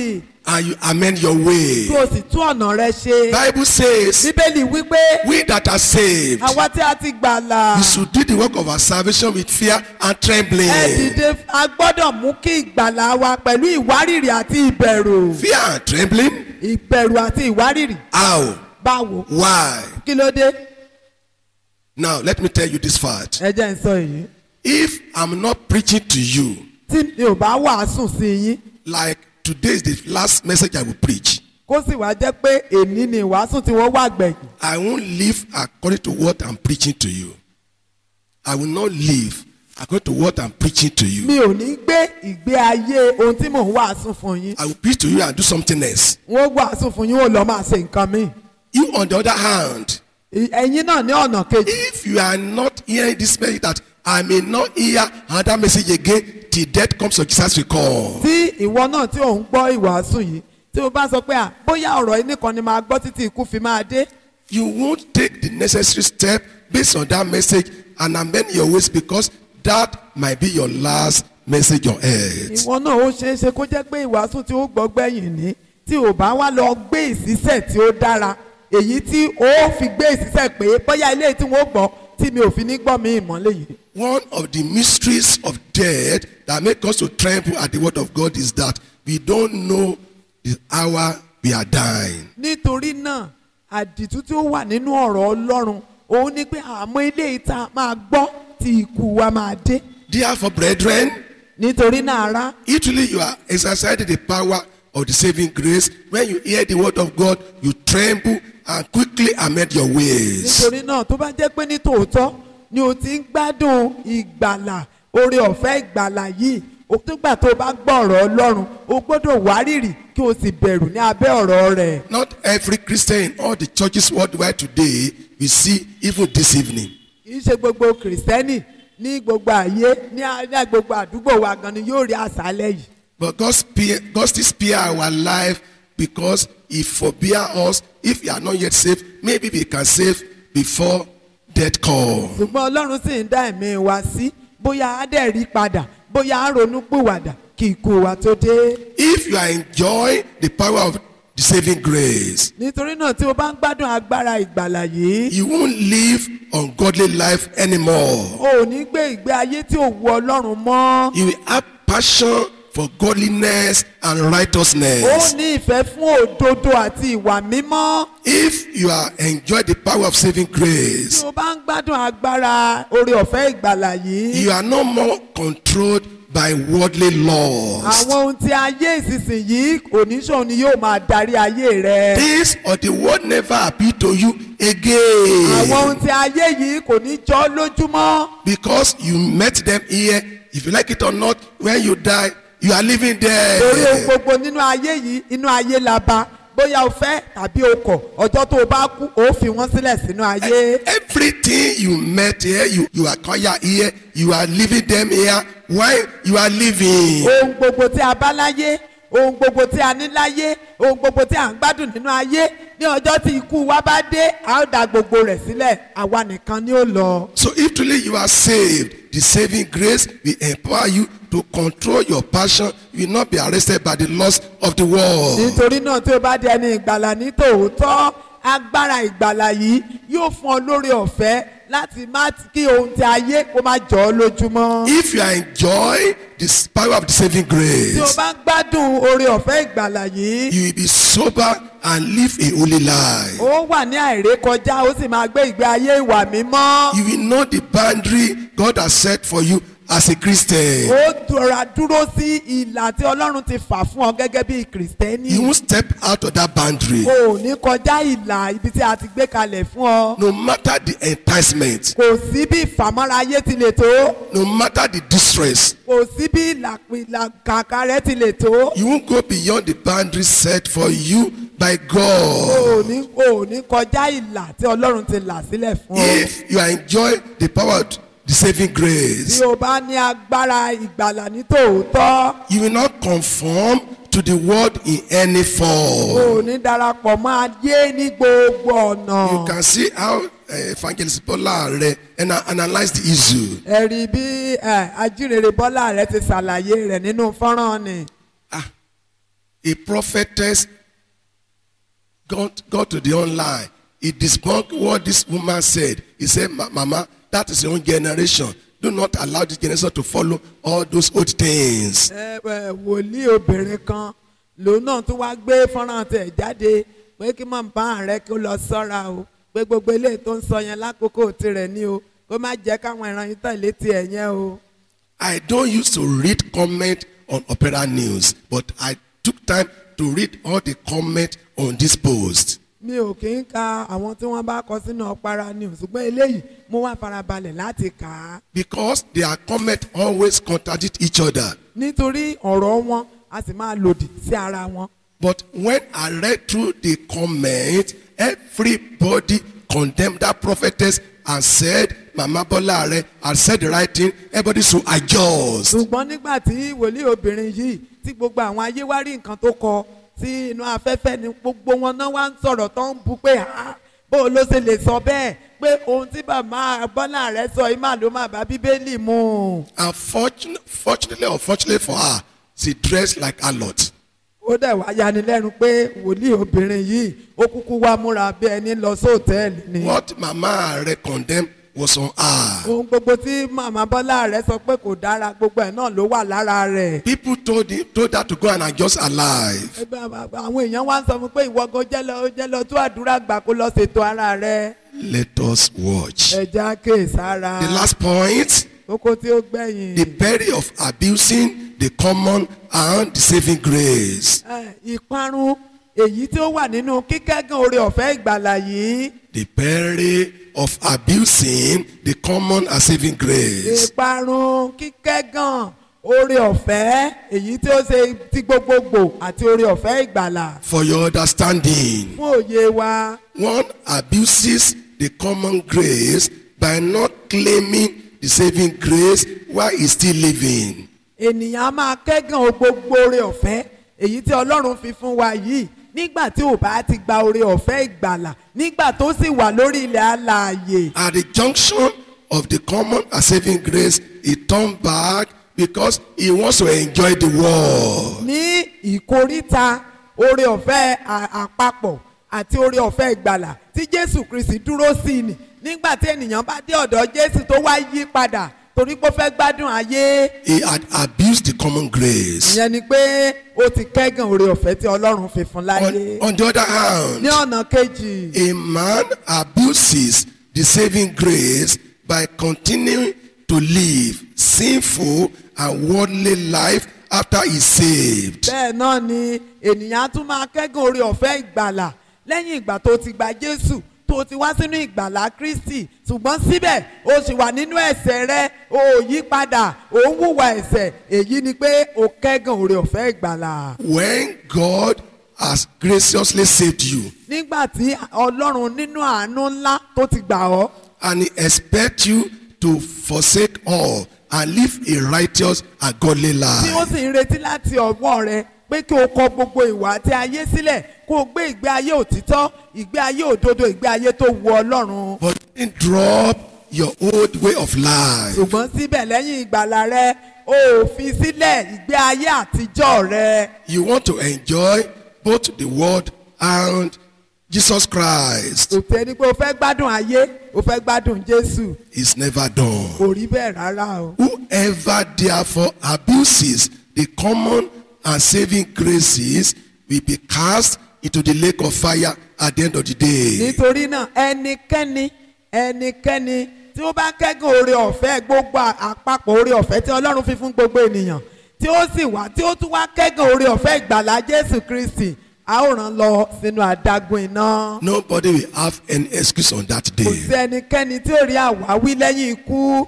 and you amend your way. kí o sì tún ọ̀nà rẹ ṣe. Bible says, bíbélì wípé we that are saved, àwa tí a ti gbàlà we should do the work of our salvation with fear and trembling. ẹ dìde a gbọ́dọ̀ mú kí ìgbàlà wa pẹ̀lú ìwárìrì àti ìbẹ̀rù Fear and trembling? ìbẹ̀rù àti ìwárìrì How? báwo Why? kí ló dé Now, let me tell you this fact. ẹ jẹ́ n sọ èyí If I'm not preaching to you, tí mi ò bá wàásù sí yín like today is the last message I will preach, kó sì wá jẹ́ pé èní ni ìwàásù tí wọ́n wà gbẹ̀yìn I won't live according to what I'm preaching to you. I will not live according to what I'm preaching to you. mi ò ní gbé ìgbé ayé ohun tí mò ń wàásù fún yín I will preach to you and do something else. wọ́n wàásù fún yín ó lọ máa ṣe nǹkan míì You, on the other hand, Ì- ẹ̀yin náà ní ọ̀nà kejì if you are not hearing this message, that I may not hear another message again till death comes or Jesus will come. tí ìwọ náà tí ò ń gbọ́ ìwàásù yìí tí o bá sọ pé à bóyá ọ̀rọ̀ yìí nìkan ni máa gbọ́ títí ikú fi máa dé You won't take the necessary step based on that message and amend your ways because that might be your last message on earth. ìwọ náà ó ṣeé ṣe kó jẹ́ pé ìwàásù tí ó gbọ́ gbẹ̀yìn ní tí ò bá wá lọ gbé ìsísẹ̀ tí ó dára èyí tí ó fi gbé ìsísẹ̀ pé bóyá ilé tí wọ́n gbọ́ tí mi ò fi ní gbọ́ mi ìmọ̀lẹ́ yìí. One of the mysteries of death that make us to tremble at the word of God is that we don't know the hour we are dying. nítorí náà àdìtú tí ó wà nínú ọ̀rọ̀ ọlọ́run òun ni pé àmọ́ ilé ìta máa gbọ́ tí ikú wa máa dé Therefore, brethren, nítorí náà ará if truly you are exercising the power of the saving grace, when you hear the word of God, you tremble and quickly amend your ways. nítorí náà tó bá jẹ́ pé ní tòótọ́ ni o ti ń gbádùn ìgbàlà oore ọ̀fẹ́ ìgbàlà yìí o tó gbà tó o bá gbọ́ ọ̀rọ̀ ọlọ́run o gbọ́dọ̀ wárìrì kí o sì bẹ̀rù ní abẹ́ ọ̀rọ̀ rẹ̀. Not every Christian in all the churches worldwide today we see even this evening. kì í ṣe gbogbo kìrìsìtẹ́nì ní gbogbo àyè ní a- ní gbogbo àdúgbò wa gan ni yóò rí àṣálẹ́ yìí. But God, spare, God still spare our life because He forbear us. If you are not yet saved, maybe we can save before death comes. ṣùgbọ́n ọlọ́run sì ń dá ẹ̀mí wa sí bóyá á dẹ̀ rí padà bóyá á ronú pìwàdà kí ikú wa tó dé. If you are enjoying the power of the saving grace, nítorí náà tí o bá ń gbádùn agbára ìgbàlà yìí you won't live ungodly life anymore. o ò ní gbé ìgbé ayé tí ò wu ọlọ́run mọ́. You will have passion for godliness and ó righteousness. ní ìfẹ́ fún òdodo àti ìwà mímọ́. If you are enjoying the power of saving tí grace, o bá ń gbádùn agbára oore ọ̀fẹ́ ìgbàlà yìí. you are no more controlled by worldly laws. àwọn ohun tí ayé ìsinsìnyí oníṣòwò ni yóò máa darí ayé rẹ. Things of the world never appeal to you àwọn ohun again tí ayé yìí kò ní jọ́ lójúmọ́. because you met them here. If you like it or not, when you die, you are living torí ohun there. gbogbo nínú ayé yìí inú ayé la bá bóyá o fẹ́ tàbí o kọ̀ ọjọ́ tó o bá kú o fi wọ́n sílẹ̀ sínú ayé. Everything you met here, you, you acquire here, you are living them here while you are living. ohun gbogbo tí a bá láyé ohun gbogbo tí a ní láyé ohun gbogbo tí a ń gbádùn nínú ayé ní ọjọ́ tí ikú wa bá dé a ó da gbogbo rẹ̀ sílẹ̀ àwa nìkan ni ó lọ. So if truly you are saved, the saving grace will empower you to control your passion. You will not be arrested by the lust of the world. nítorí náà tí o bá di ẹni ìgbàlà ní tòótọ́ agbára ìgbàlà yìí yóò fún ọ lórí ọ̀fẹ́ láti má kí ohun tí ayé kó má jọ ọ́ lójúmọ́. If you are enjoying the power of the saving tí o grace, bá ń gbádùn oore ọ̀fẹ́ ìgbàlà yìí you will be sober and live a holy life. ó wà ní àìrékọjá ó sì máa gbé ìgbé ayé ìwà mímọ́. You will know the boundary God has set for you as a Christian. ó dọ̀ra dúró sí ìlà tí ọlọ́run ti fà fún ọ gẹ́gẹ́ bí kìrìsìtẹ́nì. You won't step out of that boundary. o ò ní kọjá ìlà ibi tí a ti gbé kalẹ̀ fún ọ. No matter the enticement, kò sí bí ìfàmọ́ra ayé ti lè tó. no matter the distress, kò sí bí ìlàkàkà rẹ ti lè tó. you won't go beyond the boundary set for you by o God. ò ní o ò ní kọjá ìlà tí ọlọ́run ti là sílẹ̀ fún ọ. If you are enjoying the power of the saving tí grace, o bá ní agbára ìgbàlà ní tòótọ́ you will not conform to the world in any o form. ò ní darapọ̀ mọ́ ayé ní gbogbo ọ̀nà. You can see how uh, evangelist Bola Are and analyze the issue. ẹ rí bí ẹ, ajínrere bọ́lá rẹ ti ṣàlàyé rẹ̀ nínú fọ́nrán ni. Ah, a prophetess got, got to the online. He debunked what this woman said. He said, "Ma- Mama, that is your own generation. Do not allow this generation to follow all those old things. ẹ ẹ wòlíì obìnrin kan lòun náà tún wá gbé fọ́nrán tẹ̀ jáde pé kí màmá rẹ kó lọ sọ́ra o pé gbogbo eléyìí tó ń sọ yẹn lákòókò tirẹ̀ ní o kó má jẹ́ káwọn ìran yìí tẹ̀lé tiẹ̀ yẹn o. I don't used to read comment on Opera News, but I took time to read all the comment on this post. mi ò kí ń ka àwọn tí wọ́n bá kọ sínú ọ̀pára ni ṣùgbọ́n eléyìí mo wá farabalẹ̀ láti kà á Because their comment always contradict each other. nítorí ọ̀rọ̀ wọn a sì máa lòdì sí ara wọn. But when I read through the comment, everybody condemned that prophetess and said, Mama Bolare had said the right thing. Everybody should adjust. ṣùgbọ́n nígbà tí wòlíì obìnrin yìí tí gbogbo àwọn ayé wá rí nǹkan tó kọ sí inú afẹ́fẹ́ ni gbogbo wọn náà wá ń sọ̀rọ̀ tó ń bu pé "Ah, bó o ló ṣe lè sọ bẹ́ẹ̀ pé ohun tí bàbá bọ́lá rẹ̀ sọ yìí mà ló má bá bíbélì mu. And fortun- fortunately or fortunately for her, she dressed like a lot. ó dẹ̀ wá yanilẹ́nu pé wòlíì obìnrin yìí ó kúkú wá múra bí ẹni lọ sóòtẹ́ẹ̀lì ni. What Mama Are condemned was on her. ohun gbogbo tí màmá bọ́lá rẹ̀ sọ pé kò dára gbogbo ẹ̀ náà ló wà lára rẹ̀. People told him, told her to go and adjust her life. Ẹgbẹ́ àbá- àwọn èèyàn wá ń sọ fún pé ìwọ gan jẹ́ lọ jẹ́ lọ tó àdúrà gbà kó lọ ṣètò ara rẹ̀. Let us watch. ẹja kéèsára The last point, kókó tí ó gbẹ̀yìn. the peril of abusing the common and the saving grace. Ẹ, ìparun èyí tí ó wà nínú kíkẹ́gàn oore ọ̀fẹ́ ìgbàlà yìí. The peril of abusing the common and saving grace. ìparun kíkẹ́gàn oore ọ̀fẹ́ èyí tí ó ṣe ti gbogbogbò àti oore ọ̀fẹ́ ìgbàlà. For your understanding, fún òye wa one abuses the common grace by not claiming the saving grace while he's still living. ènìyàn á máa kẹ́gàn gbogbo oore ọ̀fẹ́ èyí tí ọlọ́run fi fún wa yìí nígbà tí ò bá ti gba oore ọ̀fẹ́ ìgbàlà nígbà tó sì wà lórí ilẹ̀ alààyè. At the junction of the common and saving grace, he turned back because he wants to enjoy the world. ní ìkóríta oore ọ̀fẹ́ à- àpapọ̀ àti oore ọ̀fẹ́ ìgbàlà tí jésù kristi dúró sí ni nígbà tí ènìyàn bá dé ọ̀dọ̀ jésù tó wá yí padà torí pé ó fẹ́ gbádùn ayé He had abused the common grace. ìyẹn ni pé ó ti kẹ́gàn oore ọ̀fẹ́ tí ọlọ́run fi fún láyé On, on the other hand, ní ọ̀nà kejì a man abuses the saving grace by continuing to live sinful and worldly life after he's saved. bẹ́ẹ̀ náà ni ènìyàn á tún máa kẹ́gàn oore ọ̀fẹ́ ìgbàlà lẹ́yìn ìgbà tó ti gba jésù tó ti wá sínú ìgbàlà kristi ṣùgbọ́n síbẹ̀ o sì wà nínú ẹ̀ṣẹ̀ rẹ o ò yí padà o ń hùwà ẹ̀ṣẹ̀ èyí ni pé o kẹ́gàn oore ọ̀fẹ́ ìgbàlà. When God has graciously saved you nígbà tí ọlọ́run nínú àánú ńlá tó ti gbà ọ́ and he expects you to forsake all and live a righteous and godly tí ó life. sì ń retí láti ọwọ́ rẹ pé kí o kọ gbogbo ìwà àti ayé sílẹ̀ kó o gbé ìgbé ayé òtítọ́ ìgbé ayé òdodo ìgbé ayé tó wu ọlọ́run. But then drop your old way of life. ṣùgbọ́n síbẹ̀ lẹ́yìn ìgbàlà rẹ o ò fi sílẹ̀ ìgbé ayé àtijọ́ rẹ. You want to enjoy both the world and Jesus Christ. kò tẹ́ ni pé o fẹ́ gbádùn ayé o fẹ́ gbádùn jésù It's never done. kò rí bẹ́ẹ̀ rárá o. Whoever therefore abuses the common and saving graces will be cast into the lake of fire at the end of the day. nítorí náà ẹnikẹ́ni ẹnikẹ́ni tí ó bá kẹ́gàn oore ọ̀fẹ́ gbogbo àpapọ̀ oore ọ̀fẹ́ tí ọlọ́run fi fún gbogbo ènìyàn tí ó sì wá tí ó tún wá kẹ́gàn oore ọ̀fẹ́ ìgbàlá jésù kristi a ó rán lọ sínú adágún iná. Nobody will have any excuse on that kò sí day. ẹnikẹ́ni tí ó rí àwáwí lẹ́yìn ikú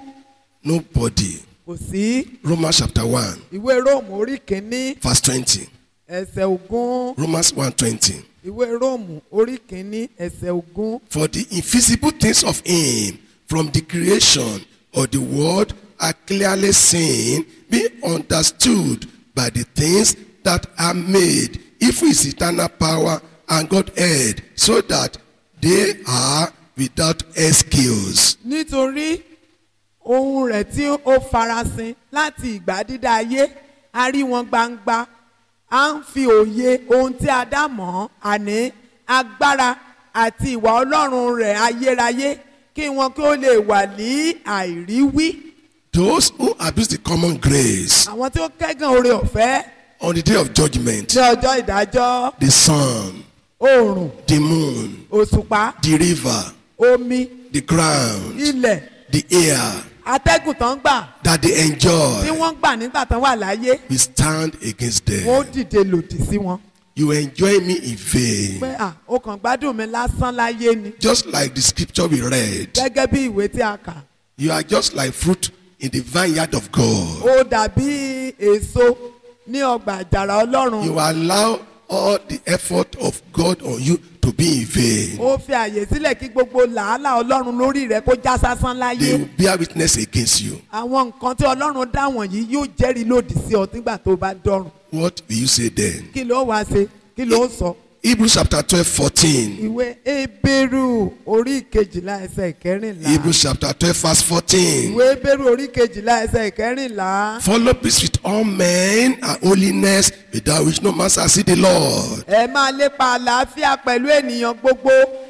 Nobody. kò sí Romans chapter 1, ìwé róòmù orí kìíní verse 20. ẹsẹ̀ ogún Romans 1 20. ìwé róòmù orí kìíní ẹsẹ̀ ogún. For the invisible things of him from the creation of the world are clearly seen, being understood by the things that are made, even his eternal power and Godhead, so that they are without excuse. nítorí ohun rẹ̀ tí ó farasin láti ìgbà dídá ayé a rí wọn gbangba à ń fi òye ohun tí a dá mọ̀ àní agbára àti ìwà ọlọ́run rẹ̀ ayérayé kí wọn kí ó lè wà ní àìríwí. Those who abuse the common grace àwọn tí ó kẹ́gàn oore ọ̀fẹ́ on the day of judgment, ní ọjọ́ ìdájọ́ the sun, oòrùn the moon, òṣùpá the river, omi the ground, ilẹ̀ the air atẹ́gùn tán gbà that they tí enjoy, wọ́n gbà nígbà tán wà láyé we stand against wọ́n ó them. dìde lòdì sí wọn. You enjoy me in vain. pé à ó kàn gbádùn mi lásán láyé ni Just like the scripture we read, gẹ́gẹ́ bí ìwé tí a kà you are just like fruit in the vineyard of God. ó dàbí èso ní ọgbà àjàrà ọlọ́run You allow all the effort of God on you to be in vain. ó fi àyè sílẹ̀ kí gbogbo làálàá ọlọ́run lórí rẹ̀ kó já sásán They láyé will bear witness against you. àwọn nǹkan tí ọlọ́run dá wọ̀nyí yóò jẹ́rìí lòdì sí ọ nígbà tó bá dọ̀rùn What will you say then? kí ló wá ṣe kí ló sọ. Hebrews chapter 12, 14. ìwé ebéèrú orí ìkejìlá ẹsẹ̀ ìkẹrìnlá Hebrews chapter 12, verse 14. ìwé ebéèrú orí ìkejìlá ẹsẹ̀ ìkẹrìnlá Follow peace with all men and holiness, without which no man shall see the Lord. ẹ máa lépa àlàáfíà pẹ̀lú ènìyàn gbogbo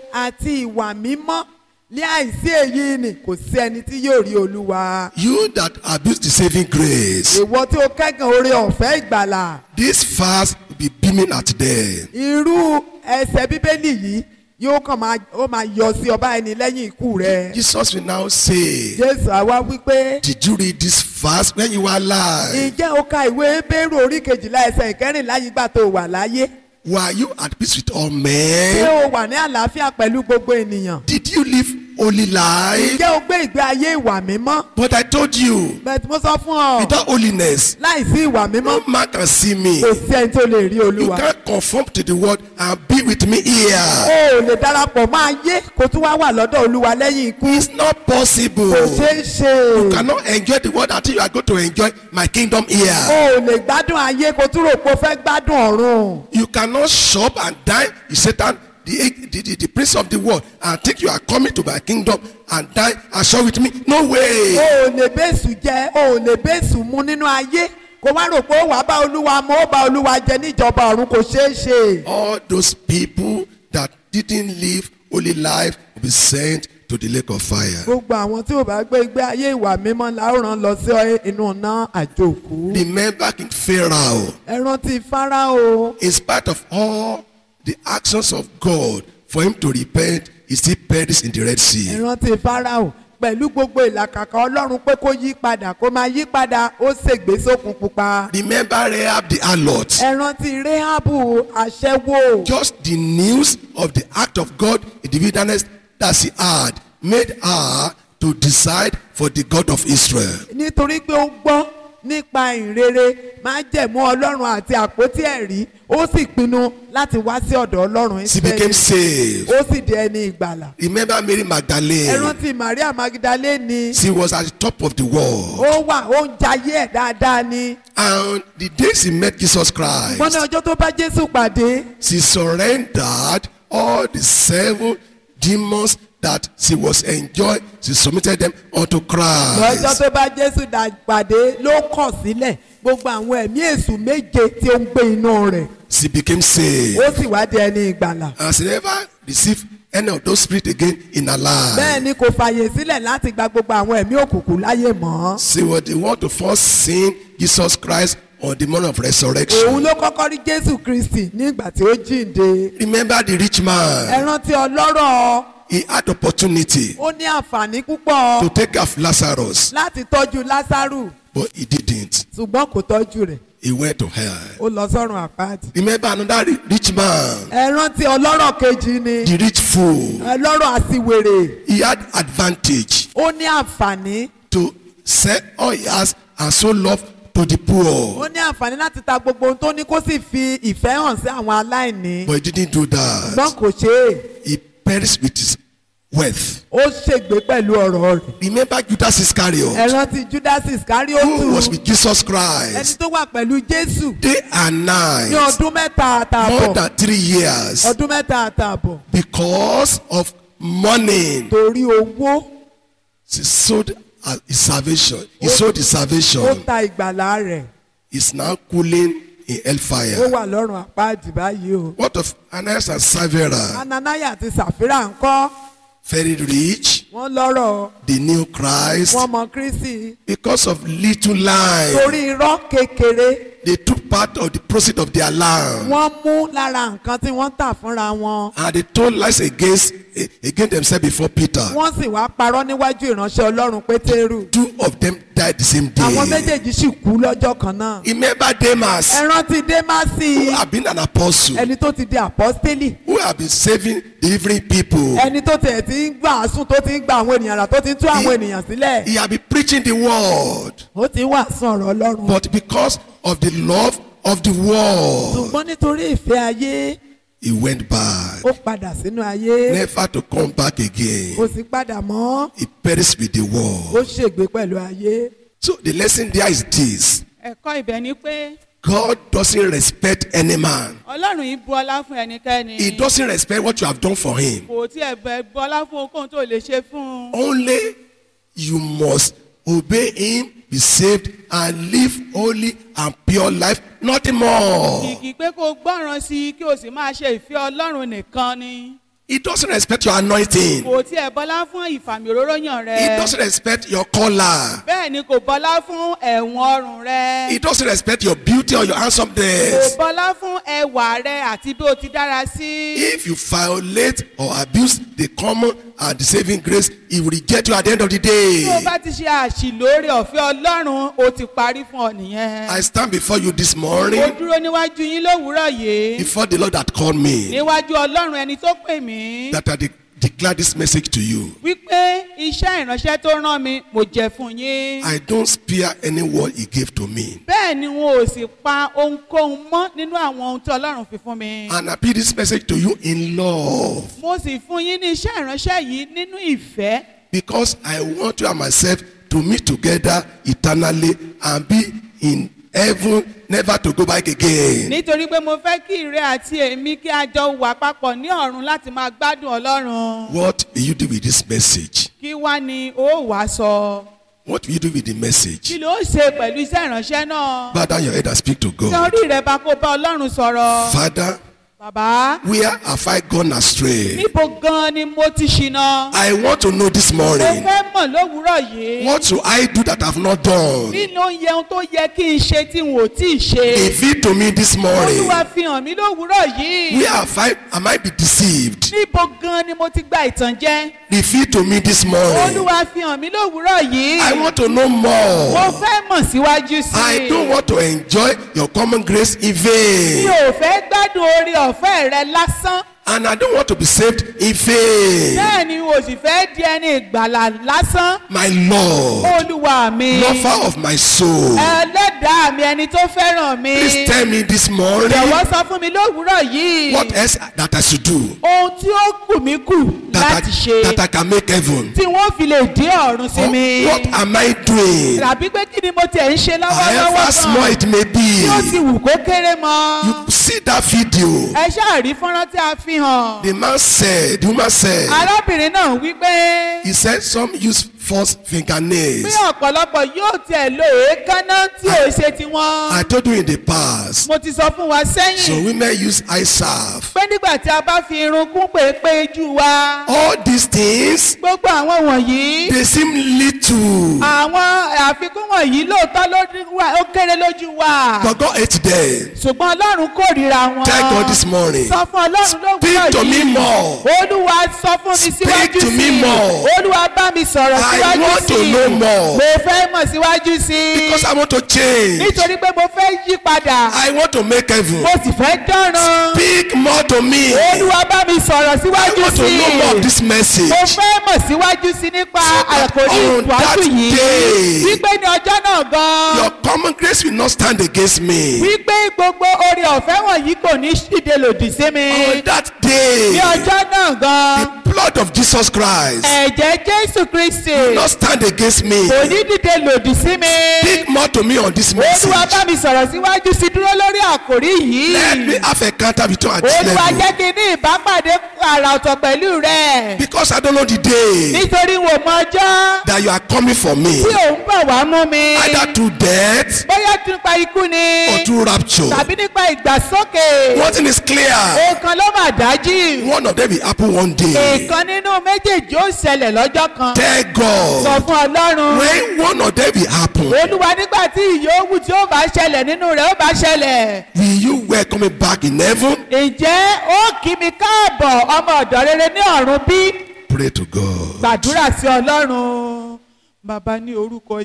àti ìwà mímọ́ ní àìsí èyí ni kò sí ẹni tí yóò rí olúwa. You that abuse the saving grace, ìwọ tí o kẹ́gàn oore ọ̀fẹ́ ìgbàlà this fast will be beaming at them. irú ẹsẹ̀ bíbélì yìí yóò kàn máa ó máa yọ sí ọba ẹni lẹ́yìn ikú rẹ. Jesus will now say, jésù àwa wípé Did you read this fast when you were alive? ǹjẹ́ o ka ìwé bẹ́rù orí kejìlá ẹsẹ̀ ìkẹrìnlá yìí gbà tó o wà láyé? Were you at peace with all ṣé men? o wà ní àlàáfíà pẹ̀lú gbogbo ènìyàn? Did you live holy life? ǹjẹ́ o gbé ìgbé ayé ìwà mímọ́? But I told you, bẹ́ẹ̀ tí mo sọ fún ọ without holiness, láìsí ìwà mímọ́ no man can see me. kò sí ẹni tó lè rí You olúwa. can't conform to the world and be with me o here. ò lè darapọ̀ máa yé kó tún wá wà lọ́dọ̀ olúwa lẹ́yìn ikú. It's not possible. kò ṣeé ṣe. You cannot enjoy the world until you are going to enjoy my kingdom o here. ò lè gbádùn ayé kó tún rò pé o fẹ́ gbádùn ọ̀run. You cannot shop and dine with Satan, the, the, the, the prince of the world, and think you are coming to my kingdom and dine and shop with me. No o way. ò lè bẹ́sù jẹ o ò lè bẹ́sù mu nínú ayé kó wá rò pé ó wàá bá olúwa mu ó bá olúwa jẹ níjọba ọ̀run kò ṣeé ṣe. All those people that didn't live holy life will be sent to the lake of fire. gbogbo àwọn tí ò bá gbé ìgbé ayé ìwà mímọ́ la ó rán lọ sí inú iná àjòkú. Remember King Pharaoh. ẹ rántí fáráò In spite of all the actions of God for him to repent, he still perished in the Red ẹ Sea. rántí fáráò pẹ̀lú gbogbo ìlàkàkà ọlọ́run pé kó yí padà kó máa yí padà ó ṣègbè sókun pupa. Remember Rahab the harlot. ẹ rántí rehabu aṣẹ́wó. Just the news of the act of God in the wilderness that she had made her to decide for the God of Israel. nítorí pé ó gbọ́ nípa ìrere máa jẹ̀mú ọlọ́run àti àpótí ẹ̀rí ó sì pinnu láti wá sí ọ̀dọ̀ ọlọ́run She became Ísírẹ́lì saved. ó sì di ẹni ìgbàlà. Remember Mary ẹ Magdalene. rántí maria magdalene She was at the top of the world. ó wà ó ń jayé ẹ̀ dáadáa ni. And the day she met Jesus wọ́n ní Christ, ọjọ́ tó bá jésù pàdé she surrendered all the seven demons that she was enjoying. She submitted them unto lọ́jọ́ Christ. tó bá jésù dà pàdé ló kọ̀ sílẹ̀ gbogbo àwọn ẹ̀mí èṣù méje tí ó ń gbé inú rẹ̀ She became saved. ó sì wá di ẹni ìgbàlà. And she never received any of those spirits again in her life. bẹ́ẹ̀ ni kò fàyè sílẹ̀ láti gba gbogbo àwọn ẹ̀mí òkùnkùn láyè mọ́. She was the one to first see Jesus Christ on the morning of resurrection. òun ló kọ́kọ́ rí jésù kristi nígbà tí ó jíǹde. Remember the rich ẹ man. rántí ọlọ́rọ̀ He had opportunity ó ní àǹfààní púpọ̀ to take care of Lazarus, láti tọ́jú lásárù but he didn't. ṣùgbọ́n kò tọ́jú rẹ̀ He went to hell. ó lọ sọ́run àpáàdì. Remember another ri- rich man, ẹ rántí ọlọ́rọ̀ kejì ni the rich fool. ọlọ́rọ̀ àsìwèrè He had advantage ó ní àǹfààní to sell all he has and show love to the ó poor. ní àǹfààní láti ta gbogbo ohun tó ní kó sì fi ìfẹ́ hàn sí àwọn aláìní But he didn't do ṣùgbọ́n that. kò ṣe é He perished with his wealth. ó ṣègbé pẹ̀lú ọ̀rọ̀ rẹ̀ Remember Judas ẹ Iscariot, rántí judas iscariotu who was with Jesus ẹni Christ tó wà pẹ̀lú jésù day and ní night, ọdún mẹ́ta more àtààbọ̀ than three years, ọdún mẹ́ta àtààbọ̀ because of money. torí owó He sold uh, his salvation. He sold his ó salvation. ta ìgbàlá rẹ̀ He's now cooling in ó hellfire. wà lọ́rùn àpáàdì báyìí o. What of Ananias and Sapphira? ananaya àti sàfírà ń kọ́ Very rich. wọ́n lọ́rọ̀ They knew Christ. wọ́n mọ kristi Because of little lie, torí irọ́ kékeré they took part of the proceeds of their land. wọ́n mú lára nǹkan tí wọ́n tà fúnra wọn And they told lies against, against themselves before Peter. wọ́n sì wá parọ́ níwájú ìránṣẹ́ ọlọ́run pétérù Two of them died the same àwọn day. méjèèjì sì kú lọ́jọ́ kan náà Remember Demas, ẹ rántí démásì who have been an apostle, ẹni tó ti di àpọ́stélì who have been saving, delivering people. ẹni tó tiẹ̀ ti ń gbàásùn tó ti ń gba àwọn ènìyàn rà tó ti ń tú àwọn ènìyàn sílẹ̀ He have been preaching the word. ó ti ń wàásù ọ̀rọ̀ ọlọ́run But because of the love of the world, ṣùgbọ́n nítorí ìfẹ́ ayé he went back. ó padà sínú ayé Never to come back kò again. sì padà mọ́ He perished with the ó world. ṣègbé pẹ̀lú ayé So the lesson there is this. ẹ̀kọ́ ibẹ̀ ni pé God doesn't respect any man. ọlọ́run yìí bu ọlá fún ẹnikẹ́ni He doesn't respect what you have done for him. kò tiẹ̀ bẹ̀ bu ọlá fún ohunkóhun tó lè ṣe fún un. Only you must obey him, be saved, and live holy and pure life. Nothing more. kìkì pé kó gbọ́ràn sí i kí o sì máa ṣe ìfẹ́ ọlọ́run nìkan ni. He doesn't respect your anointing. kò tiẹ̀ bọlá fún ìfàmì òróró yàn He rẹ. doesn't respect your collar. bẹ́ẹ̀ ni kò bọlá fún ẹ̀wọ̀n ọrùn He rẹ. doesn't respect your beauty or your kò handsomeness. bọlá fún ẹwà rẹ àti bí o ti dára sí. If you violate or abuse the common and the saving grace, he will reject you at the end of the tí o day. bá ti ṣe àṣìlórí ọ̀fẹ́ ọlọ́run o ti parí fún ọ nìyẹn. I stand before you this mo morning, dúró níwájú yín lówùúrọ̀ yìí. before the Lord that called me, níwájú ọlọ́run ẹni tó pè mí. that I de- declare this message to you. wípé iṣẹ́ ìránṣẹ́ tó rán mi mo jẹ́ fún yín. I don't spare any word he gave to me. bẹ́ẹ̀ ni wọn ò sì pa ohunkóhun mọ́ nínú àwọn ohun tí ọlọ́run fi fún mi. And I pay this message to you in love mo sì fún yín ní iṣẹ́ ìránṣẹ́ yìí nínú ìfẹ́ because I want you and myself to meet together eternally and be in heaven, never to go back again. nítorí pé mo fẹ́ kí ìrẹ́ àti èmi kí a jọ wà papọ̀ ní ọ̀run láti máa gbádùn ọlọ́run. What will you do with this message? kí wá ni ó wàá sọ. What will you do with the kí message? ló ṣe pẹ̀lú iṣẹ́ ìránṣẹ́ náà. Bow down your head and speak to ṣé God. orí rẹ bá kó bá ọlọ́run sọ̀rọ̀. Father, bàbá where have I gone astray? níbo gan ni mo ti ṣìnà. I want to know this mo morning. fẹ́ mọ̀ lówùúrọ̀ yìí. What should I do that I have not done? kí ló ń yẹ ohun tó yẹ kí n ṣe tí n ò tí ì ṣe. Reveal to me this morning. olúwa fi hàn mí lówùúrọ̀ yìí. Where have I, am I be deceived? níbo gan ni mo ti gba ìtànjẹ. Reveal to me this morning. olúwa fi hàn mí lówùúrọ̀ yìí. I want to know mo more. fẹ́ mọ̀ síwájú sí I i. don't want to enjoy your common grace in mi vain. ò fẹ́ gbádùn orí ọ̀fẹ́ rẹ lásán. And I don't want to be saved in vain. bẹ́ẹ̀ ni o sì fẹ́ di ẹni ìgbàlà lásán. My Lord, olúwa mi. lover of my soul, ẹlẹ́dàá mi ẹni tó fẹ́ràn mi. please tell me this morning jọ̀wọ́ sọ fún mi lówùúrọ̀ yìí. what else that I should do ohun tí ó kù mí kù that láti I, ṣe. that I can make heaven. tí wọ́n fi lè dín ọ̀run sí Or mi. what am I doing? tàbí pé kí ni mo tiẹ̀ ń ṣe However lọ́wọ́lọ́wọ́ small gan. it may tí ó ti be, wù kó kéré mọ́. you see that video. ẹ ṣáà rí fọ́nrán tí a fi hàn. The man said, the woman said, arábìnrin náà wí pé he said some use false bí fingernails. ọ̀pọ̀lọpọ̀ yóò tiẹ̀ lo èékánná tí ò ṣe tiwọn. I told you in the past, mo ti sọ fún wa some sẹ́yìn women use eye salve. pé nígbà tí a bá fi irun kún pèépé jù wa All these things, gbogbo àwọn wọ̀nyí they seem little, àwọn àfikún wọ̀nyí lóòótọ́ ló dín wá- ó kéré lójú wa but God ate them. ṣùgbọ́n ọlọ́run kórìíra wọn. Tell God this morning, sọ fún ọlọ́run lówùúrọ̀ speak to me yìí more. olúwa sọ fún mi Speak síwájú to me sí i more. olúwa bá mi sọ̀rọ̀ I síwájú want to sí i know more. mo fẹ́ mọ̀ síwájú sí i Because I want to change. nítorí pé mo fẹ́ yí padà I want to make heaven. mo sì fẹ́ dánran Speak more to me. olúwa bá mi sọ̀rọ̀ I síwájú want to sí know more of i this message. mo fẹ́ mọ̀ síwájú sí i nípa that àkòrí on that ìtọ́jú yìí day, wípé ní ọjọ́ náà gan Your common grace will not stand against me. wípé gbogbo oore ọ̀fẹ́ wọ̀nyí kò ní ṣìde lòdì sí mi On that ní day, ọjọ́ náà gan the blood of Jesus Christ ẹ̀jẹ̀ jésù kristi will not stand against me. kò ní dìde lòdì sí mi. Speak more to me on this olúwa message. bá mi sọ̀rọ̀ síwájú sí dúró lórí àkòrí Let me yìí. have a counter with you at this olúwa level. jẹ́ kí n ní ìbápàdé àrà ọ̀tọ̀ pẹ̀lú rẹ̀. Because I don't know the day nítorí wò mọ ọjọ́ that you are coming for me. tí òun bọ̀ wá mú mi. Either through death bóyá nípa ikú ni or through rapture. tàbí nípa ìgbàsókè. One thing is clear. èèkan ló mà dájú. One of them will happen one day. èèkan nínú méjèèjì ó ṣẹlẹ̀ lọ́jọ́ kan. Tell sọ God. fún ọlọ́run. When one of them will happen, olúwa nígbà tí ìyówù tí ó bá ṣẹlẹ̀ nínú rẹ̀ ó bá ṣẹlẹ̀. will you welcome me back in heaven? ǹjẹ́ ó kí mi káàbọ̀ ọmọ ọ̀dọ́ rere ní ọ̀run bí? Pray to God. gbàdúrà sí ọlọ́run. bàbá ní orúkọ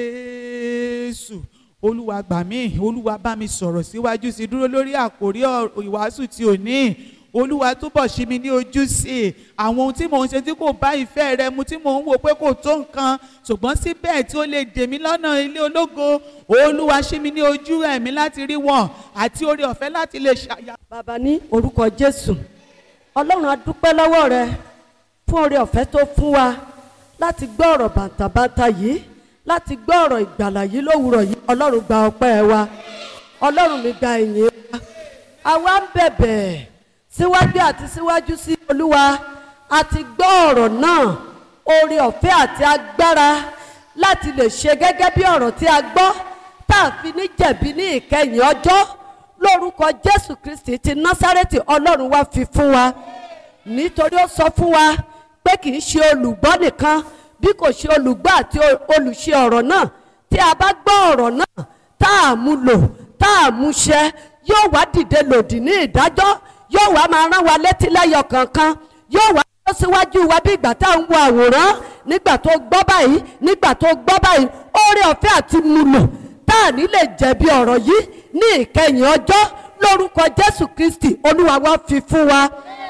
jésù olúwa gbà mí olúwa bá mi sọ̀rọ̀ síwájú sí i dúró lórí àkórí ọ̀rọ̀ ìwàásù tí ò ní olúwa túbọ̀ ṣí mi ní ojú sí i àwọn ohun tí mò ń ṣe tí kò bá ìfẹ́ rẹ mu tí mò ń wò pé kò tó nǹkan ṣùgbọ́n síbẹ̀ tí ó lè dè mí lọ́nà ilé ológo olúwa ṣí mi ní ojú ẹ̀mí láti rí wọn àti oore ọ̀fẹ́ láti lè ṣàyà. bàbá ní orúkọ jésù ọlọ́run a dúpẹ́ lọ́wọ́ rẹ fún oore ọ̀fẹ́ tó fún wa láti gbọ́ ọ̀rọ̀ bàǹtàbàǹtà yìí láti gbọ́ ọ̀rọ̀ ìgbàlà yìí lówùrọ̀ yìí ọlọ́run gba ọpẹ́ wa ọlọ́run mi gba ìyìn wa àwa ń bẹ̀bẹ̀ síwájú àti síwájú sí olúwa àti gbọ́ ọ̀rọ̀ náà oore ọ̀fẹ́ àti agbára láti lè ṣe gẹ́gẹ́ bí ọ̀rọ̀ tí a gbọ́ tá a fi ní jẹ̀bi ní ìkẹyìn ọjọ́ lórúkọ jésù kristi ti násárẹ́tì ọlọ́run wá fi fún wa nítorí ó sọ fún wa pé kì í ṣe olùgbọ́ nìkan bí kò ṣe olùgbọ́ àti o- olùṣe ọ̀rọ̀ náà tí a bá gbọ́ ọ̀rọ̀ náà tá a mú lò tá a mú ṣẹ yóò wá dìde lòdì ní ìdájọ́ yóò wá máa rán wa létí lẹ́yọ kankan yóò wá lọ síwájú wa bí ìgbà tá à ń wo àwòrán nígbà tó gbọ́ báyìí nígbà tó gbọ́ báyìí oore ọ̀fẹ́ àti mú lò tá a ní lè jẹ̀bi ọ̀rọ̀ yìí ní ìkẹyìn ọjọ́ lórúkọ jésù kristi olúwa wa fi fún wa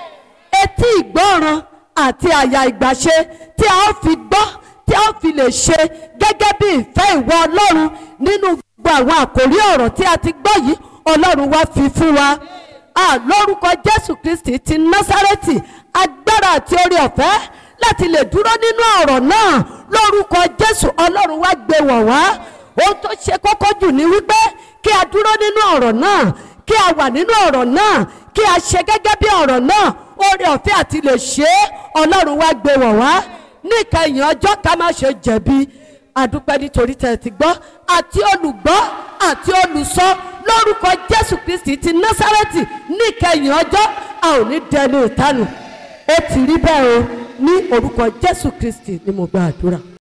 etí ìgbọ́ràn àti àyà ìgbàṣe tí a ó fi gbọ́ tí a ó fi lè ṣe gẹ́gẹ́ bí ìfẹ́ ìwọ ọlọ́run nínú gbogbo àwọn àkòrí ọ̀rọ̀ tí a ti gbọ́ yìí ọlọ́run wá fi fún wa a lórúkọ jésù kristi ti násárẹ́tì agbára àti orí ọ̀fẹ́ láti lè dúró nínú ọ̀rọ̀ náà lórúkọ jésù ọlọ́run wá gbé wọ̀ wá ohun tó ṣe kókó jù ní wípé kí a dúró nínú ọ̀rọ̀ náà kí a wà nínú ọ̀rọ̀ náà kí a ṣe gẹ́gẹ́ bí ọ̀rọ̀ náà oore ọ̀fẹ́ àti lè ṣe é ọlọ́run wá gbé wọ̀ wá ní ìkẹyìn ọjọ́ ká má ṣe jẹ̀bi àdúpẹ́ nítorí tẹ̀ ẹ ti gbọ́ àti olùgbọ́ àti olùsọ lórúkọ jésù kristi ti násárẹ́tì ní ìkẹyìn ọjọ́ a ò ní dẹnu ìtanù ó ti rí bẹ́ẹ̀ o ní orúkọ jésù kristi ni mo gba àdúrà.